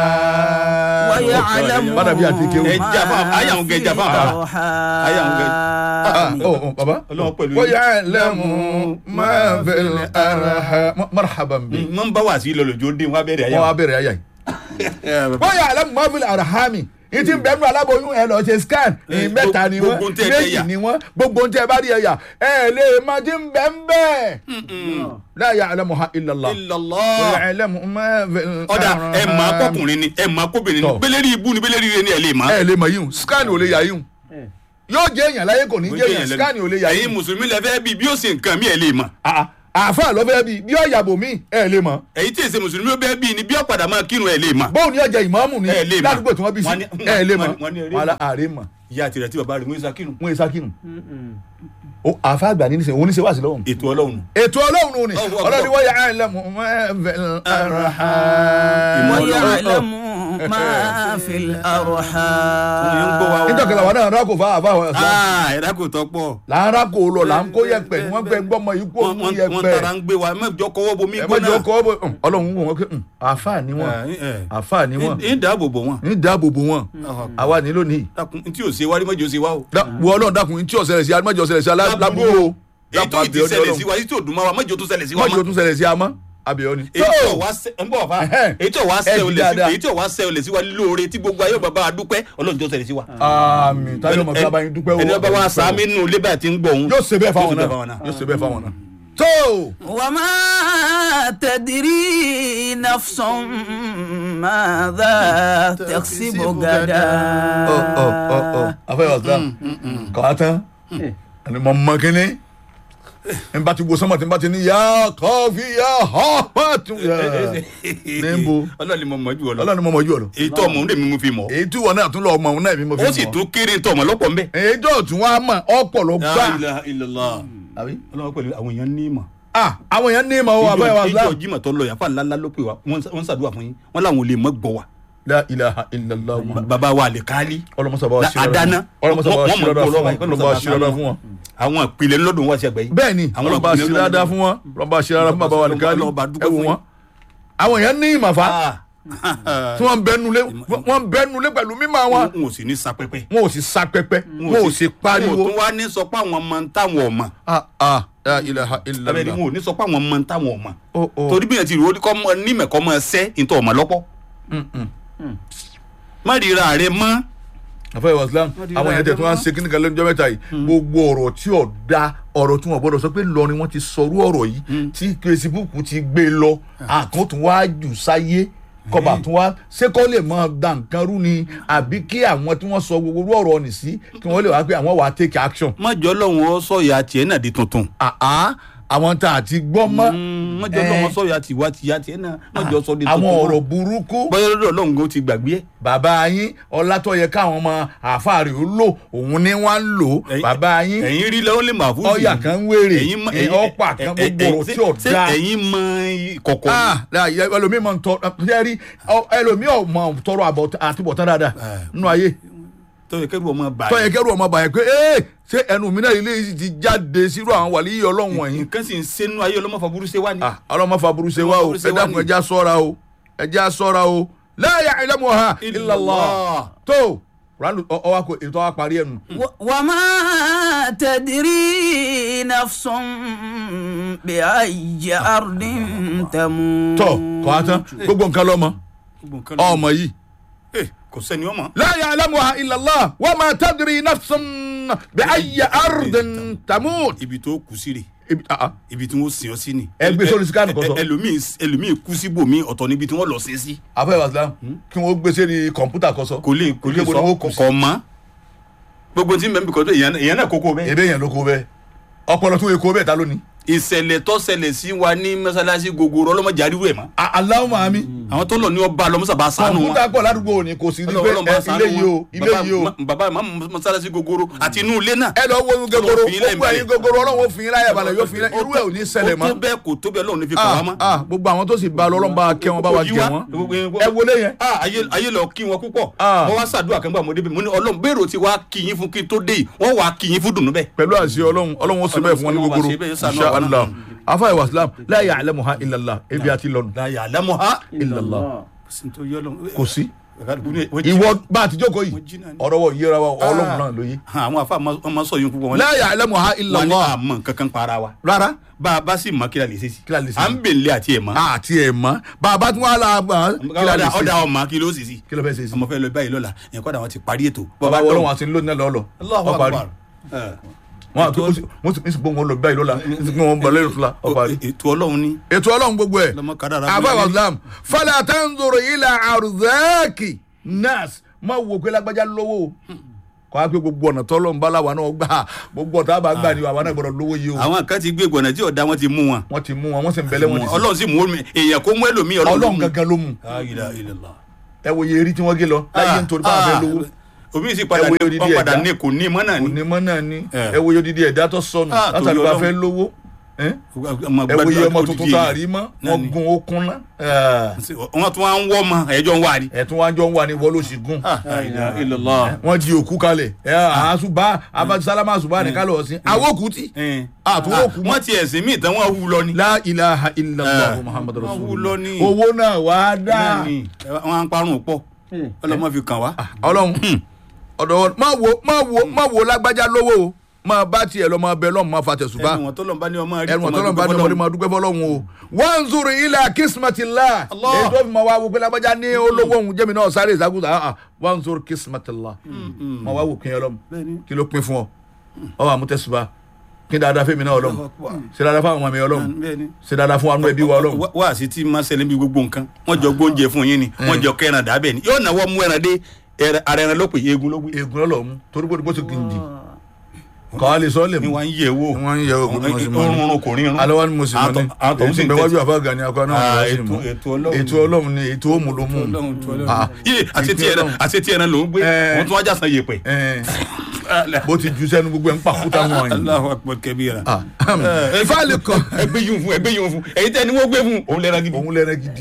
ويعلم bàdà bí àti kéwù. Ẹ jà fún àwọn- ayé àwọn gẹ̀ jà fún àwọn bàbá. Ayé àwọn gẹ̀. Ah, oh, oh, baba. Ọlọ́run pẹ̀lú wọ́n yín. yà lẹ́mú máa fẹ́lẹ̀ ara ha. marhaban bi. mọ n bá wà sí lọlọjọ dé wọn abẹ́rẹ́ ayé wọ́n wá bẹ̀rẹ̀ ayà yìí. wọ́n yà lẹ́mú máa fẹ́lẹ̀ ara ha mi. ìtì bẹ́ẹ̀nu aláboyún ẹ lọ ṣe scan Eh, ìmẹ́ta ni wọ́n gbogbo ń tẹ́ ẹ méjì yà. ni wọ́n gbogbo ń tẹ́ ẹ bá rí ẹ̀yà ẹ lè má ti ń bẹ́ẹ̀ bẹ́ẹ̀. la ya'lamuha illa Allah. ilọlọ wa ya'lamu ma fil ọ̀dà ẹ mọ̀ arham. akọkùnrin ni ẹ mọ̀ akóbìnrin ni Tọ́. bẹ́lẹ́rì ibú ni bẹ́lẹ́rì rẹ ni ẹ lè mọ̀. ẹ lè mọ yíhun scan ò lè yà yíhun yóò jẹ èèyàn láyé kò ní jẹ èèyàn scan ò lè yà ẹ̀yin yíhun mùsùlùmí lẹ fẹ́ bí bí ó ṣe nǹkan mi ẹ lè mọ̀. Ah, àáfà lọ́fẹ́ bí bí ọ̀yàbò mi ẹ lè mọ ẹ̀yin tí èsè mùsùlùmí ó bẹ́ẹ̀ bí ni bí ó padà máa kírun ẹ lè mọ̀. bóun ni ọjà ìmáàmù ni Ẹ lè mọ̀. ládùúgbò tí wọ́n bí sí Wọ́n ní- ẹ lè mọ wọ́n ní- wọ́n ní eré wọn mọ̀. àárẹ̀ mọ ìyá tirẹ̀ tí bàbá rẹ̀ mú isa kírun. wọn èsà kírun o àáfà àgbà ní nísìnyí oníṣẹ́ wà sí lọ́wọ́ ètò ọlọ́run nù. ètò ọlọ́run nù ni Allahu Akbar. ọlọ́run wọ́n yà á lẹ́mu ويعلم ما في الأرحام nítorí àwọn náà rákò fún àáfà àwọn ẹ̀sán aa ẹ̀dá kò tọ́ pọ̀. là ń rákò lọ là ń kó yẹpẹ ni wọ́n gbẹ gbọ́mọ yìí kó wọ́n mú wọ́n- wọ́n yẹpẹ tara ń gbé wa mẹ́jọ kọ́wọ́ bomi ẹ gbóná. mọ̀jọ kọ́ bọ̀ ọlọ́run wò wọ́n pé àáfà ni wọ́n àáfà ni wọ́n ń dáàbò bò wọn. ní dáàbòbò wọn àwa ní lónìí dákun tí ò ṣe wárí mọ́jọ ṣe wá o. wọ ọlọ́run dákun tí ọ̀sẹ̀lẹ̀ sí amájọ ọ̀sẹ̀lẹ̀ sí alábùúrò o èyí tó ì ti ṣẹlẹ̀ sí wa èyí tó dùn mọ́ wa mọ́jọ tó ṣẹlẹ̀ sí wa mọ́jọ mọ́. tún ṣẹlẹ̀ sí amọ́ abẹ́ọ́ ni. èyí tó wá sẹ ń bọ̀ fa Ẹhẹ́n. èyí tó wá Ẹ sẹ jí olè sí dáadáa. èyí tó wá sẹ olè sí wa lóore tí gbogbo ayé bàbá wa dúpẹ́ ọlọ́run tó ṣẹlẹ̀ sí wa. àmì táyọ̀ mọ̀ sábà yín dúpẹ́ o. ẹni ọba wa sàmì nù lébà tí ń gbọ̀ òun. yóò ṣe bẹ́ẹ̀ fáwọn Yóò ṣe bẹ́ẹ̀ fáwọn náà náà. yóò ṣe bẹ́ẹ̀ fáwọn náà. tó وما تدري نفس ماذا تكسب غدا ọ ọ ọ ọ afẹ́yọ̀ ọ̀sán kọ́ tán ẹni mọ̀ mọ́ kínní n bá ti wo sọ́mọ̀ tí n bá ti ní yá kọ́fí yá họ́ pàtó yá níbo ọlọ́run ni mo mọ̀ jù ọ lọ. ọlọ́run mọ̀ mọ̀ jù ọ lọ. èyí tó ọmọ òun lèmi mú fi mọ̀. èyí tí wọn náà tún lọ ọmọ òun náà mi mo fi ó mọ̀ sì tún kéré tó ọmọ lọ́pọ̀ mbẹ́. èyí tó tún wá mọ̀ ọ̀pọ̀ ló gbà. La ilaha illallah. àbí ọlọ́run pẹ̀lú àwọn èèyàn ní ìmọ̀. ah àwọn èèyàn ní ìmọ̀ wọn abẹ́rẹ́ wa ìjọ islam ìjọ jimọ̀ tó lọ yàfa ńláńlá ló pè wá wọ́n ń ṣàdúrà fún yín wọ́n làwọn ò lè mọ́ gbọ́ wa. la ilaha illallah bàbá wa àlèkálí ọlọmọsàbà wa ṣe àdáná ọlọmọsàbà wa Wọ́n ṣe mọ̀ dáadáa kó fún lọ́wọ́ wọn yìí, ọlọmọsàbà wa ṣe dáadáa fún wọn. àwọn ìpìlẹ̀ lọ́dún wá sí ẹgbẹ́ yìí bẹ́ẹ̀ ni Àwọn ọlọmọba ìpìlẹ̀ ṣe ńlá dáadáa ni. fún wọn ọlọmọba ṣe dáadáa fún bàbá wa nìkan Ọlọ́ba dúpẹ́ ẹ wò fún wọn. àwọn èèyàn ní ìmàfà Ah. tí wọ́n bẹnulé wọ́n bẹnulé pẹ̀lú mímọ́ wọn n ò sì ní sapẹpẹ wọn ò sì sa pẹpẹ wọn ò sì n ò pariwo. tún wá ní sọ pé àwọn ọmọ ń táwọn ọmọ ah ah la ilaha abẹ́rẹ́ illallah. wọn ò ní sọ pé àwọn ọmọ ń táwọn ọmọ Oh, oh. torí bí yẹn ti rò ó kọ́ mọ nímẹ̀kọ́ mọ ẹsẹ́ ìtọ́ ọmọ lọ́pọ̀ má ríra rẹ mọ́ àfẹ́ ìwà islam Wọ́n di àwọn èèyàn ra tẹ̀ tí wọ́n á ẹgbẹ́ ṣe kíní kan lọ́jọ́ mẹ́ta yìí gbogbo ọ̀rọ̀ tí ò da ọ̀rọ̀ tí wọ́n gbọ́dọ̀ sọ pé lọrin wọ́n ti sọrú ọ̀rọ̀ yìí tí facebook ti gbé lọ àkàn tún wá jù sáyé kọba tún wá ṣé kọ́ lè máa da nǹkan rú ni àbí kí àwọn tí wọ́n sọ gbogbo orú ọ̀rọ̀ nì sí kí wọ́n lè wá pé àwọn wà á take action. mọ́jọ́ lọ́hùn ó sọ ìyá tiẹ̀ náà di tuntun àá àwọn tá a ti gbọ́ mọ́ mọ́jọ́ lọ́hùn ó sọ ìyá tiwa tiya tiẹ̀ náà mọ́jọ́ sọ di tuntun àwọn ọ̀rọ̀ burúkú bọ́yọ̀ lọ́dọ̀ lọ́hùn ó ti gbàgbé ẹ̀ bàbá yín ọlátọ́yẹ káwọn ọmọ àfáàrí ó lò òun ni wọ́n ń lò Ẹ̀yin- bàbá yín ẹ̀yin rí lọ́wọ́ lè máa fún ọyà kan ń wèrè ẹ̀yin mọ- ẹ̀yin ọ̀pá kan ẹ̀- gbogbo ẹ̀- ọ̀rọ̀ ṣé- tí ò ṣé da. ẹ̀yin mọ kọ̀kọ̀ ah láàyè ẹlòmíì máa ń tọrọ ṣẹ́rí ẹlòmíì ọ̀ máa ń tọrọ àbọ̀- àtibọ̀tán dáadáa nínú ayé tó yẹ kẹ́rù ọmọ bá tọ́yẹ kẹ́rù ọmọ bàyẹ̀ pé ee ṣé ẹnu mi náà ilé yìí ti jáde sírú àwọn wàlí yìí ọlọ́run wọ̀nyí. nǹkan sì ń sẹ́nu ayé ọlọ́mọ fàbúrú ṣe wá ní. ah ọlọ́mọ faburú ṣe wá o Ọlọ́mọ faburú ṣe ẹ wá dákun ni. ẹja sọ́ra o ẹja sọ́ra o la ya'lamuha illa Allah tó ránù ọwọ́ kò ètò wa parí ẹnu. و- وما تدري نفس بأي أرض تموت tọ́ kọ́ á tán gbogbo nǹkan lọ́mọ Gbogbo nǹkan ló- ọmọ yìí. Eh, kò sẹ́ni ọmọ. لا يعلمها إلا الله وما تدري نفس بأي أرض تموت ibi tó kù sí rè ibi ah, ah. ibi tí wọ́n sìn ọ́ sí ni. Ẹ gbé sórí scan kan sọ. Ẹ- ẹlòmíì ẹlòmíì kú síbòmí ọ̀tọ̀ níbi tí wọ́n lọ sí sí. afẹ́ wàsílám kí wọ́n gbé sẹ́ni kọ̀ǹpútà kan sọ. kò lè kò lè Ibo ni sọ wọ́n kù sí? kọ̀ mọ́. gbogbo tí mẹ́mí kọ́ tó èèyàn èèyàn náà kókó bẹ́ẹ̀. ebe yẹn ló kó bẹ́ẹ̀ ọpọlọ tún èkó bẹ́ẹ̀ ta lónìí. ìṣẹ̀lẹ̀ tó ṣẹlẹ̀ sí wa ní mọ́sálásí gogoro ọlọ́mọdé àríwú ẹ̀ mọ́. aláwọ̀ màmí àwọn tó lọ ní ọba lọ́mọ́sàbá sánú wọn. kọ̀ǹpútà pọ̀ ládùúgbò òní kò sí ní pé Ọlọ́run bá ẹ, ṣàánú ilé yìí o wọn. ilé Bàbá- yìí o. ma- bàbá ìmọ̀ mọ́sálásí gogoro àti inú ilé náà. ẹ lọ wo gogoro Ọlọ́run fi ilẹ̀ gbogbo ẹ̀yin ìbàlẹ̀. gogoro ọlọ́run ó fi yín láyà balẹ̀ yóò fi yín láyà irú ẹ̀ ò ní ṣẹlẹ̀ ó tó mọ́. bẹ́ẹ̀ kò tó bẹ́ẹ̀ lọ́run ní fi kàn wá ah mọ́. ah gbogbo àwọn tó sì ba lọ́lọ́run bá kẹ́ wọn bá wa Kò yí jẹ wá. wọn. ẹ wọlé yẹn. Ah, ayé ayé lọ kí wọn púpọ̀ Ah. mo wá ṣàdúrà kan gbà mo débi mo ní ọlọ́run bẹ́ẹ̀rù ti wá kí yín fún kí n tó dé yìí wọ́n wá kí yín fún dùnú bẹ́ẹ̀. pẹ̀lú àṣẹ ọlọ́run ọlọ́run ó sì bẹ́ẹ̀ fún wọn ní Ọlọ́run bá gogoro ṣe bẹ́ẹ̀, ṣàánú insha àwa náà. allah afa ìwà islam la ya'lamuha illa Allah ebi àti lọ́nu láyà àlámọ́ ha. illa Allah kò sí ìwọ ìwọ bá a ti jókòó yìí ọ̀rọ̀ wọ yíra wa ọlọ́run náà ló yé àwọn afa ọmọ sọ yín púpọ̀ wọn la ya'lamuha illa wọn ní Allah àmọ́ kankan para wa rárá bá a bá sì mọ kí la lè ṣe sí Kí la lè ṣe à sí? ń bèlè àti ẹ̀ mọ́ àti ẹ̀ mọ́ bàbá tí wọ́n á la mọ́ kí la lè ọ̀dà ṣe ọ̀dà ọmọ kí ló sì sí kí ló fẹ́ ṣe sí ọmọ fẹ́ lọ báyìí lọ́la ẹ̀kọ́ kọ́dà wọn ti parí ètò bàbá ọlọ́run àti lónìí náà lọ́ọ́ lọ Allahu ọ parí Akbar. Eh. wọn àti mo sì gbọ́ wọn lọ báyìí lọ́la mo wọn bọ̀ lẹ́yìn fúla ọ parí. ètò ọlọ́run ní ètò ọlọ́run gbogbo ẹ̀ lọ́mọ kádàrá àbá islam fala tanzuru ila arzaki nas má wo pé lágbájá lówó o kọ́ á pé gbogbo ọ̀nà tọ́lọ́ ń bá làwọn náà gbà gbogbo ọ̀tá bá gbà ní àwọn náà gbọ́dọ̀ lówó yìí o àwọn kan ti gbé gbọ̀nà tí ọ̀dà wọn ti mú wọn wọ́n ti mú wọn wọ́n sì ń bẹ̀lẹ́ wọn ti ọlọ́run sì mú omi èèyàn kó mú ẹlòmíì sìn ọlọ́run ọlọ́run gangan ló mú La ilaha illallah. ẹ wo iye eré tí wọ́n gé lọ láyé nítorí bá wọn fẹ́ lówó omi sì padà Ẹ wo odidi wọn padà ẹ̀dá. ní kò ní mọ́ náà ni onímọ̀ náà ni Eh. ẹ wo iye odidi ẹ̀dá tó sọnù Ah, látàrí torí bá Ọlọ́run. fẹ́ lówó ẹ ọmọ ẹ wo iye ọmọ gbàdúrà tuntun odidi tá a èèyàn. rí mọ́ Náà wọ́n ni. gun okun ná wọn tún wá ń wọ́ ọmọ ẹ̀jọ̀ ń wá ni. ẹ̀ tún wá jọ ń wà ní wọ́n ló sì gún La ilaha illallah. wọ́n di òkú kalẹ̀ ẹ àásùbá abájálámà àsùbá nìkan lọ sí awókù tí Eh. àtúwò kù mọ́. wọ́n ti ẹ̀sìn míì tán wọ́n wú lọ ni. la ilaha illallah Eh. muhammadu Wọ́n wú rasulullah lọ ní. owó náà wàá dá Náà ni. wọ́n á ń parun pọ̀ ọlọ́mọ fi kàn wá. ọlọ́run ọ̀dọ̀ wọn má wo má wo má wo lágbájá lówó o máa bá tiẹ̀ lọ máa bẹ lọ́mù máa fa tẹ̀sùbá ẹnu wọn tó lọ́n bá ní ọmọ rí ẹnu ọ̀tọ́ náà bá ní ọmọdé máa dúpẹ́ fọlọ́run o wọ́n ń zuru ilà kismatillah Allah. èyí tó fi máa wá wo pé lágbájá ní olówó òun jẹ́mi náà sáré ìsákùsà ah, ah, wọ́n ń zuru kismatillah máa wá wò kí n ọlọ́run Bẹ́ẹ̀ni. kí ló pín fún ọ ọ wà mú tẹ̀sùbá kí n dáadáa fẹ́mi náà ọlọ́run ṣe dáadáa fún àwọn ọmọ mi ọlọ́run Bẹ́ẹ̀ni. ṣe dáadáa fún àwọn ẹbí wa ọlọ́run Wá- wá sí tí máa ṣẹlẹ̀ bí gbogbo nǹkan wọ́n jọ gbóúnjẹ fún yín ni wọ́n jọ kẹ́ran dàbẹ̀ ni yóò náwó mú ẹran dé ẹran- ara ẹran ló pè eegun ló gbé. egun lọ́lọ́ mú torí bó bó ti gindi kọ́ á lè sọ lè ni mú wọ́n ń yẹ̀ wò wọ́n ń yẹ ogun bí wọ́n sì mọ́ ni orun kò rí irun. alọ́wọ́ ni mo sì mọ́ ni Àwọn tó ń èyí sì sìn bẹ wájú tẹ̀sí. àfáàgà ni akọ náà Ah, wọ́n sì ètò- mọ́ ètò Ọlọ́run. ètò ọlọ́run ni ètò òmù ló mú Ọlọ́run tó Ọlọ́run. Ah. Yé, àti tí Ètò ẹran Ọlọ́run. àti tí ẹran ló ń gbé Eh. wọ́n tún wá jásán yèpẹ̀. Ẹ̀, bó ti ju sẹ́nu gbogbo ẹ̀ ń pàkúta wọn yìí Allahu akbar kabira. ìfáàlì kan ẹgbẹ́ yìí fún ẹgbẹ́ yìí fún èyí tẹ́ ni wọ́n gbé fún òun lẹ́ran gidi. òun lẹ́rẹ́ gidi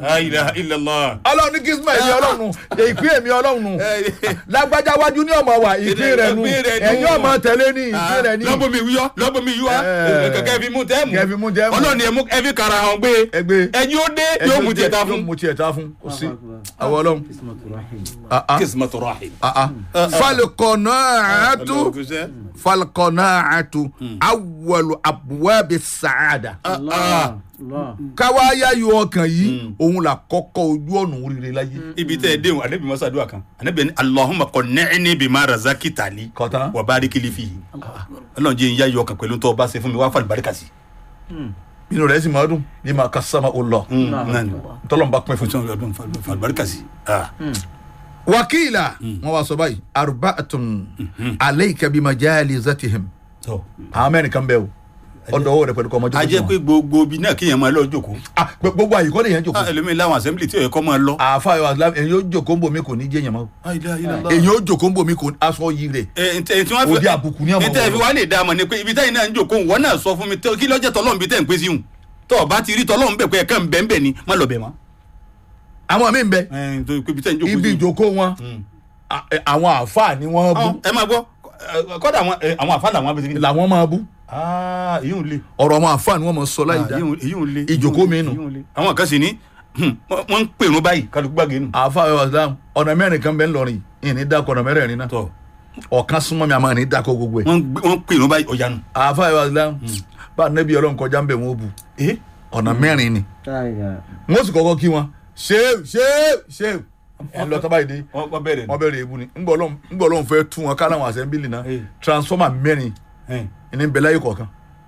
La ilaha illallah. ọlọ́run ní kisma èmi ọlọ́run nù ìpín èmi ọlọ́run nù lágbájá wájú ní ọmọ wa ìpín rẹ̀ nù Ìpín rẹ̀ nù. ẹ̀yin ọmọ tẹ̀lé ní ìpín rẹ̀ ní. lọ́bọ̀ mi wíyọ́ lọ́bọ̀ mi yíwá Ẹ̀. kẹ̀kẹ́ fi mú tẹ́ mú Kẹ́ fi mú tẹ́ mú. ọlọ́ni ẹ̀mú ẹ̀fí kara hàn gbé Ẹgbẹ́. ẹ̀yin ó dé yóò mú tiẹ̀ ta fún. yóò mú tiẹ̀ ta fún kò sí àwọn ọlọ́run. Ah, ah, kismatu rahim. ah, ah. falqana'atu falqana'atu awwalu abwabi sa'ada. káwá yáyọ ọkàn yìí òun là kọ́kọ́ ojú ọ̀nà oríire láyé. ibi tẹ́ ẹ dé wọn anabi masa àdúrà kan anabi ni alahuma qanni'ni bima razaqtani Kọ̀tán. wa barik li fihi ọlọ́run jẹ́ ìyá yọ ọkàn pẹ̀lú tó o bá ṣe fún mi wá fàlù barika sí. inú rẹ̀ sì máa dùn ní ma kasama Allah tọ́lọ́mùbá pín fún. fún ọdún fàlù barika sí. wakila wọn wá sọ báyìí arba'atun alayka bimajalizatihim àwọn mẹ́rin kan bẹ́ẹ̀ o ọ̀dọ̀ owó rẹ̀ pẹ̀lú kọ́ ọmọdé a jẹ́ pé gbogbo ibi náà kéèyàn máa lọ jókòó gbogbo àyíkọ́ lè yẹn jòkó ẹlòmíín láwọn assembly tí ò yẹ kọ́ máa lọ. àáfà yọ àsìlámù èyí ó jòkó ń bomi kò ní jẹ́ yẹn mọ́ èyí ó jòkó ń bomi kò ní aṣọ yìí rẹ̀ Òde àbùkù ní ọmọ ntẹ fi wọn. wá lè dá a mọ̀ ni pé ibi táyìn náà ń jókòó wọn náà sọ fún mi tẹ- kí lọ́jọ́ tọ́lọ́run bí tẹ̀ ń pè sí hùn tọ́ ọ bá ti rí tọ́lọ́run bẹ̀ pé ẹ̀ka ń bẹ̀ ń bẹ̀ ni má lọ bẹ̀ mọ́. àwọn míì ń bẹ ẹ̀ tó ibi tẹ̀ ń jókòó ibi sí. ìjòkó wọn à- ẹ- àwọn àáfà ni wọ́n bú Ọ, ẹ máa gbọ́ ẹ, kọ́dà àwọn ẹ, àwọn àfa làwọn abẹ́sẹ̀ kí ni. làwọn máa bú èyí ò le ọ̀rọ̀ àwọn àáfà ni wọ́n máa sọ láì dá èyí ò le Ìjókòó mi nù. èyí ò le. àwọn kan sì ní hmm, wọ́n wọ́n ń pèrún báyìí kálukú gbàgé nù. àáfà yọ àsìlámù ọ̀nà mẹ́rin kan bẹ́ẹ̀ ńlọrin ìní dákọ̀ ọ̀nà mẹ́rẹ̀ẹ̀rin náà tọ́ ọ̀kan súnmọ́ mi àmọ́ ìní dákọ̀ gbogbo ẹ̀ wọ́n gbé- wọ́n pèrún báyìí ọ̀yà nù. àáfà yọ àsìlámù bá nẹ́bí ọlọ́run kọjá ń bẹ̀ wọ́n bù ẹ ọ̀nà mẹ́rin ni wọ́n sì kọ́kọ́ kí wọn ṣéèw ṣéèw ṣéèw ẹ̀ ń lọ tábàyí dé wọ́n wọ́n bẹ̀rẹ̀ wọ́n bẹ̀rẹ̀ ebu ni ńgbọ́ ọlọ́run ńgbọ́ ọlọ́run fẹ́ tú wọn ká láwọn àṣẹ́ńbìlì náà Eh. transformer mẹ́rin nù. ní bẹ̀ láyé kọ̀ọ̀kan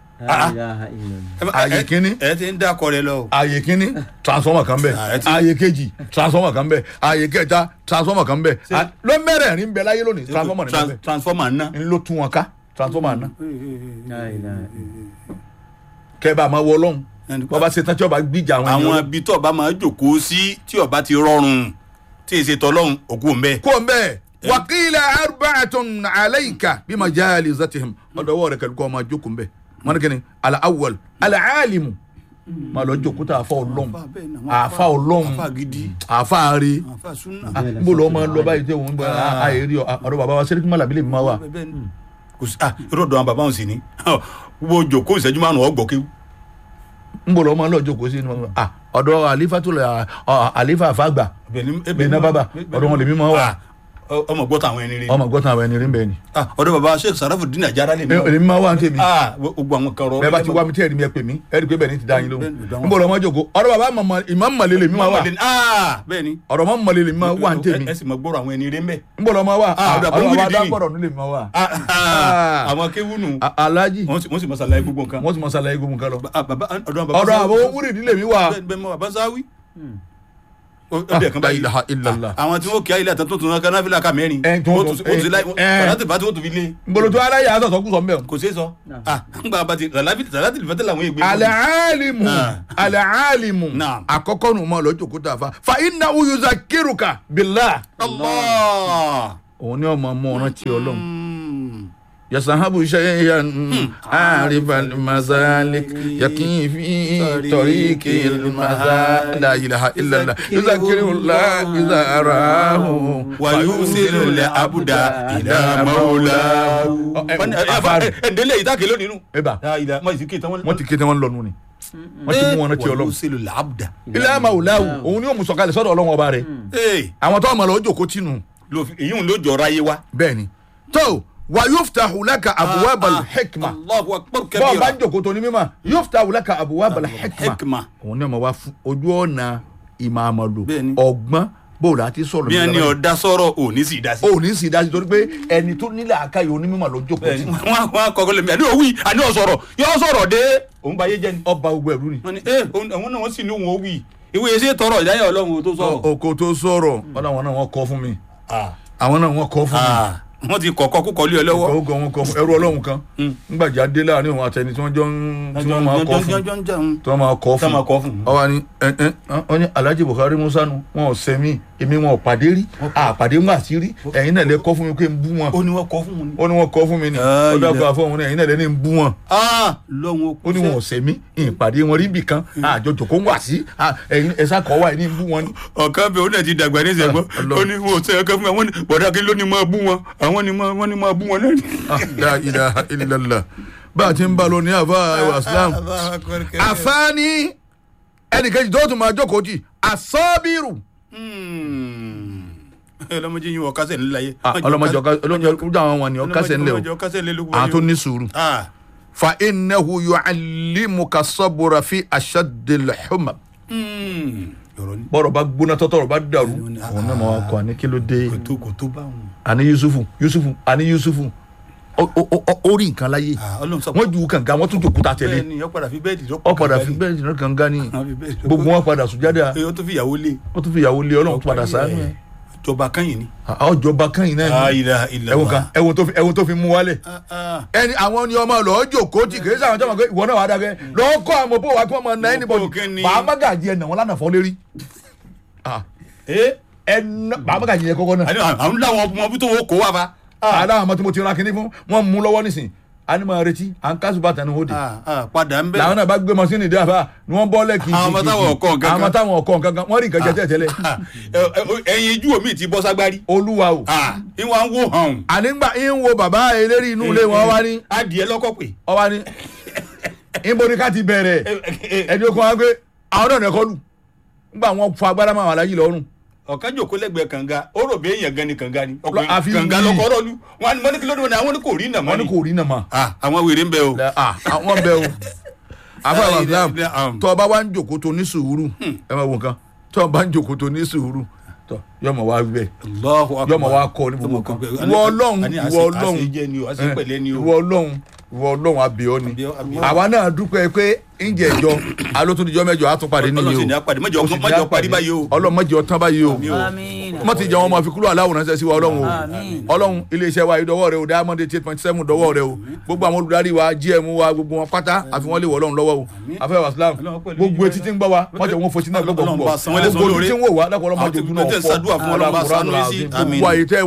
Ààyè kínní. ẹ ti ń dákọ rẹ lọ. ààyè kínní transformer kan bẹ̀ Ah, ẹ ti- ààyè kejì transformer kan bẹ̀ ààyè kẹta transformer kan bẹ̀ Ṣé- ló mẹ́rẹ̀ẹ̀rin bẹ̀ láyé lónìí transformer ní Trans- bẹ̀ transformer ná. ń ló tú wọn ká transformer náà kẹ́ bá a máa wọ ọlọ́run wọ́n bá ṣe tán tí ọba gbìjà àwọn àwọn ènìyàn ibi tó ọba máa jókòó sí tí ọba ti rọrùn tí èsì tọlọ́run òkú ń bẹ. kó n bẹ́ẹ̀ wàkìlà arba'atun alayka bí ma jaali zatihim ọ̀dọ̀ wọ́ọ̀ rẹ̀ kẹ́lẹ́ kọ́ ọmọ jókòó n bẹ́ẹ̀ wọn kìíní ala awwal ala alimu ma lọ jókòó tá a fa ọlọ́run àfa ọlọ́run àfa gidi àfa ari àfa súnà. n bò lọ́ máa lọ báyìí tẹ́ wọn bá a yẹ rí ọ ọ̀dọ̀ bàbá wa sẹ́ríkì mọ́lá bílẹ̀ mi máa wà kò sí ah irú ọ̀dọ̀ àwọn bàbá wọn sì ní wo jókòó ìṣẹ́jú márùn-ún ọgbọ̀n kéwù. n bò lọ́ máa lọ jókòó sí inú ah ọ̀dọ̀ àlífà tó lọ àlífà àfàgbà bẹ́ẹ̀ ná bàbá ọ̀dọ̀ wọn lè mi máa wà ọmọ gbọ́tà àwọn ẹni rí. ọmọ gbọ́tàn àwọn ẹni rí bẹ́ẹ̀ ni Ah, ọ̀dọ̀ bàbá sheikh sarafu dina jara lè mi. èmi máa wà ní tèmi ah gbogbo àwọn kan rọ. bẹ́ẹ̀ bá ti wá mi tẹ́ ẹ̀rí mi ẹ pè mí ẹ̀rí pé bẹ́ẹ̀ ni ti dá yín lóhùn Bẹ́ẹ̀ ni, n bò lọ́ máa jókòó ọ̀dọ̀ bàbá ìmọ̀ mọ̀lẹ́ lè mi máa wà ah bẹ́ẹ̀ ni. ọ̀rọ̀ mọ̀ mọ̀lẹ́ lè mi máa wà ní tèmi ẹ sì mọ gbọ́rọ̀ àwọn ẹni rí mbẹ́. n bò lọ́ máa wà Ah, ọ̀dọ̀ ọ̀dọ̀ àbúrò bàbá Muyideen. dákọ̀rọ̀ nílé mi máa wà Ah, ah, àwọn kéwù nù. A- alhaji wọ́n sì wọ́n sì mọ sàlàyé gbogbo nǹkan. wọ́n ti mọ sàlàyé gbogbo nǹkan lọ Ah, bàbá ọ̀dọ̀ àwọn bàbá ọ̀dọ̀ Sáwí. àbọ̀ múrì nílé mi wà bẹ́ẹ̀ bẹ́ẹ̀ mọ bàbá sáwí. ó bẹ̀ kan la báyìí ilaha illallah. Ah, àwọn tí wọ́n kí ayé àtàtún tó tún náà kanáfìlà ká mẹ́rin. Ẹ, tí wọ́n wọ́n tún- tún wọ́n tún láì ẹ. kàlátì bá tí wọ́n tún fi lé. nboloto aláyé asọ̀sọ̀ kú sọ mbẹ́ o. kò sí sọ. ah ń gba abati sàlátì lìfẹ́tẹ̀ làwọn ègbè. alaalimu Ah. alaalimu Naam. àkọ́kọ́ nu ma lọ́jọ́ kó tà fa fa iná uyuza kiruka bila. Allah. òun ni ọmọ ọmọ ọ̀ràn tí ọlọ́run Mm. yasahabu shay'an arifa masalik yakin fi toriki masalik la ilaha illallah yuzakirullah izarahu wàyúsílù lẹ abuda ìlà mọ́wúlá. ẹ̀ndẹ́lẹ̀ yìí táàkì lónìí nù. eba ìlà mọ̀ ìsìnkì tán wọ́n ti kéde wọn lọ́nu ni wọ́n ti mú wọn rántí ọlọ́run wàyúsílù lẹ abuda. ilé ama wùláwù òun ni yóò mú sọ̀kalẹ̀ sọ́dọ̀ ọlọ́run ọba rẹ̀ ee àwọn tó ọmọ rẹ̀ ó jòkó tìǹù èyí ń ló jọra yé wa. bẹ́ẹ̀ ni tó wà yuftahu laka abwabal hikma Allahu akbar bọ́ọ̀ bá kabira. ń jòkó tó ní mímọ́ yuftahu laka abwabal hikma hikma. òun ni ọmọ wa fún ojú ọ̀nà ìmọ̀ àmọ̀lò Bẹ́ẹ̀ ni. ọgbọ́n bóòlù àti sọ̀rọ̀ bí ẹni nígbà ọ̀dà sọ̀rọ̀ ò ní sì dá sí. báyìí. ò ní sì dájú torí pé ẹni tó nílẹ̀ àkáyọ̀ onímọ̀ ló jókòó bẹ́ẹ̀ni tì wọn wọn akọkọ lèmi àní òwì àní ọsọrọ yọ sọ̀rọ̀ dé òun bá yé jẹ ni. ọba gbogbo ẹ̀rú ni wọn ni ẹ òun àwọn náà wọn sì ní òun ó wì ìwé yẹn ṣe tọrọ ìdáyà Ọlọ́run tó sọ̀rọ̀. oko tó sọ̀rọ̀ ọ̀dọ̀ àwọn náà wọ́n kọ́ fún mi Ah, àwọn náà wọ́n kọ́ fún mi ah, wọ́n ti kọ̀kọ́ kúkọ lé ọ lọ́wọ́. kọ́ kọ́ wọn kọ́ ẹrú ọlọ́run kan ńgbàjà dé láàrin òun àtẹni tí wọ́n jọ ń tí wọ́n máa kọ́ fún tí wọ́n máa kọ́ Tí wọ́n máa kọ́ fún fún. ọwọ́ ni ẹ ẹ wọ́n ní alhaji buhari musa nu wọn ò sẹ́mi èmi wọn ò pàdé rí àpàdé wọn àti rí ẹ̀yin náà lẹ kọ́ fún mi pé ń bú wọn ó ní wọ́n kọ́ fún un. ó ní wọn kọ́ fún mi ni Ah, ó dákọ̀ ilẹ̀. àfọ̀hún ní ẹ̀yin náà lẹ ní ń bú wọn lọ́wọ́n ó ní wọn ò sẹ́mi ìpàdé wọn rí bìkan àjọ jòkó ń wà sí ẹ̀yin ẹ̀sà kọ́ wà ní ń bú wọn ni. ọ̀kan bẹ ó náà ti dàgbà ní ìṣẹ̀gbọ́n Ọlọ́run. ó ní wọn ò sẹ́yìn ọkàn fún mi àwọn ní bọ̀dá kí ló ní máa bú wọn àwọn ní máa wọ́n ní máa bú wọn náà. Ah, la ilaha illallah bá a ti ń bá lọ ní àfa ẹwà islam àfáàní ẹnìkejì tó tún máa jókòó jì àsọ́bìrù. ọlọmọdé yín wọ kásẹ̀ nílẹ̀ ayé. ọlọmọdé ọkọ ọlọmọdé àwọn wọn ni ọkásẹ̀ ńlẹ̀ o kásẹ̀ ńlẹ̀ ló àwọn tó ní sùúrù. fa innahu yu'allimuka sabura fi ashaddil humam. ọ̀rọ̀ ni bọ́rọ̀ bá gbóná tọ́tọ́rọ̀ bá dàrú Ah. òun náà máa kọ́ àní kí ló dé kò tó kò tó bá wọn. àní yusufu yusufu àní yusufu ó- ó ó- ó rí nǹkan láyé ọlọ́run sọ wọ́n ju kànga wọ́n tún jòkúta tẹ̀lé bẹ́ẹ̀ ni ó padà fi bẹ́ẹ̀dì tó ọ padà fi bẹ́ẹ̀ jìnnà kànga ni Wọ́n fi bẹ́ẹ̀dì tó gbogbo wọn padà sùjádà ó tó fi ìyàwó lé ó tún fi ìyàwó lé ọlọ́run tún padà sáánú ẹ̀ jọba kányìn ni. ọjọba kẹ́yìn náà ni ilà ilà ẹ̀wọ̀n kan ẹ̀wọ̀n tó fi ẹ̀wọ̀n tó fi mú wálẹ̀ ẹni àwọn ni ọmọ lọ́ọ́ jòkó tì kì í sáwọn jọmọ pé ìwọ náà wà á dàgẹ́ lọ́ọ́ kọ́ àwọn bó wa kí wọ́n máa ná ẹni bọ̀dì kí ni? bàbá gàjí ẹ̀ nà wọ́n lánàá fọ́ lérí ẹnà bàbá gàjí ẹ̀ kọ́kọ́ náà àwọn làwọn ọmọ bí tó wọ́n kó wa fa. aláwọn ọmọ tí mo ti ra kinní fún wọn mú lọ́wọ́ nísìn a ní máa retí à ń kásù bàtà ní òde padà ń bẹ. làwọn náà bá gbé mọ́sínì dé àbá ni wọ́n bọ́ lẹ́kì Àwọn ọmọ táwọn ọ̀kọ́ nǹkan kan. àwọn táwọn ọ̀kọ́ nǹkan kan wọ́n rí nǹkan jẹ tẹ́lẹ̀ tẹ́lẹ̀ ẹyin ijú omi ti bọ́ ságbárí. olúwa o ìwọ̀n ń wò hàn. ànígbà ń wo bàbá eléré inú ilé wọn wá ní adìẹ lọ́kọ̀ pé. ọba ní níbo ni ká ti bẹ̀rẹ̀ ẹni okun wa gbé àwọn náà nẹ́kọ́ lù nígbà wọn fọ agbára máa wà láyé lọ́rùn ọ̀kan jòkó lẹ́gbẹ̀ẹ́ kànga ó rò bí èèyàn gan ni kànga ni Lọ- àfi kànga wí. lọkọ̀ rọ̀lú wọn ni kí ló dé wọn ni àwọn ni kò rí nàmọ́ wọn ní ni. kò rí nàmà àwọn wèrè ń bẹ o. àwọn bẹ o afẹ́wà islam Um. tó ọba wa ń jòkó tó ní sùúrù ẹ máa wò nǹkan tó ọba ń jòkó tó ní sùúrù tó yọmọ wa bẹ Allahu Akbar. yọmọ wa kọ ní gbogbo kan Àní- ìwọ ọlọ́run àní ìwọ àṣẹ- ọlọ́run àṣejẹ ni o àṣepẹ̀lẹ́ ni o. ìwọ ọlọ́run ìwọ ọlọ́run abiyọ ni Abiyọ- abiyọ. àwa náà dúpẹ́ pé ǹjẹ́ ìjọ alótúndíjọ́ mẹ́jọ àtúnpàdé Ọlọ́run sì nìyí ní o apàdé mọ́jọ Ó sì ní mọ́jọ apàdé. parí báyìí o. ọlọ́run mọ́jọ tán báyìí o Àmín. mọ́ ti jẹ́ wọn máa fi kúrò aláwòrán ṣe sí wa ọlọ́run o Àmín. ọlọ́run iléeṣẹ́ wa ìdọ́wọ́ rẹ o diamond eight point seven dọ́wọ́ rẹ o gbogbo àwọn olùdarí wa gm wa gbogbo wọn pátá àfi wọn lè wọ ọlọ́run lọ́wọ́ o afẹ́ wa islam Ọlọ́run pẹ̀lú gbogbo yín etí tí ń gbọ́ wa wọ́n jẹ́ wọn fotí náà gbọ́gbọ́ Ọlọ́run gbọ́ bá san wọ́n lẹ́san gbogbo lóore. etí tí ń wò wá lápò ọlọ́mọdé Àwọn tí ojú náà tẹ̀ ń ṣàdúrà fún Ọlọ́run bá ṣàánú yín sí. Àmín. gbogbo àyè tẹ́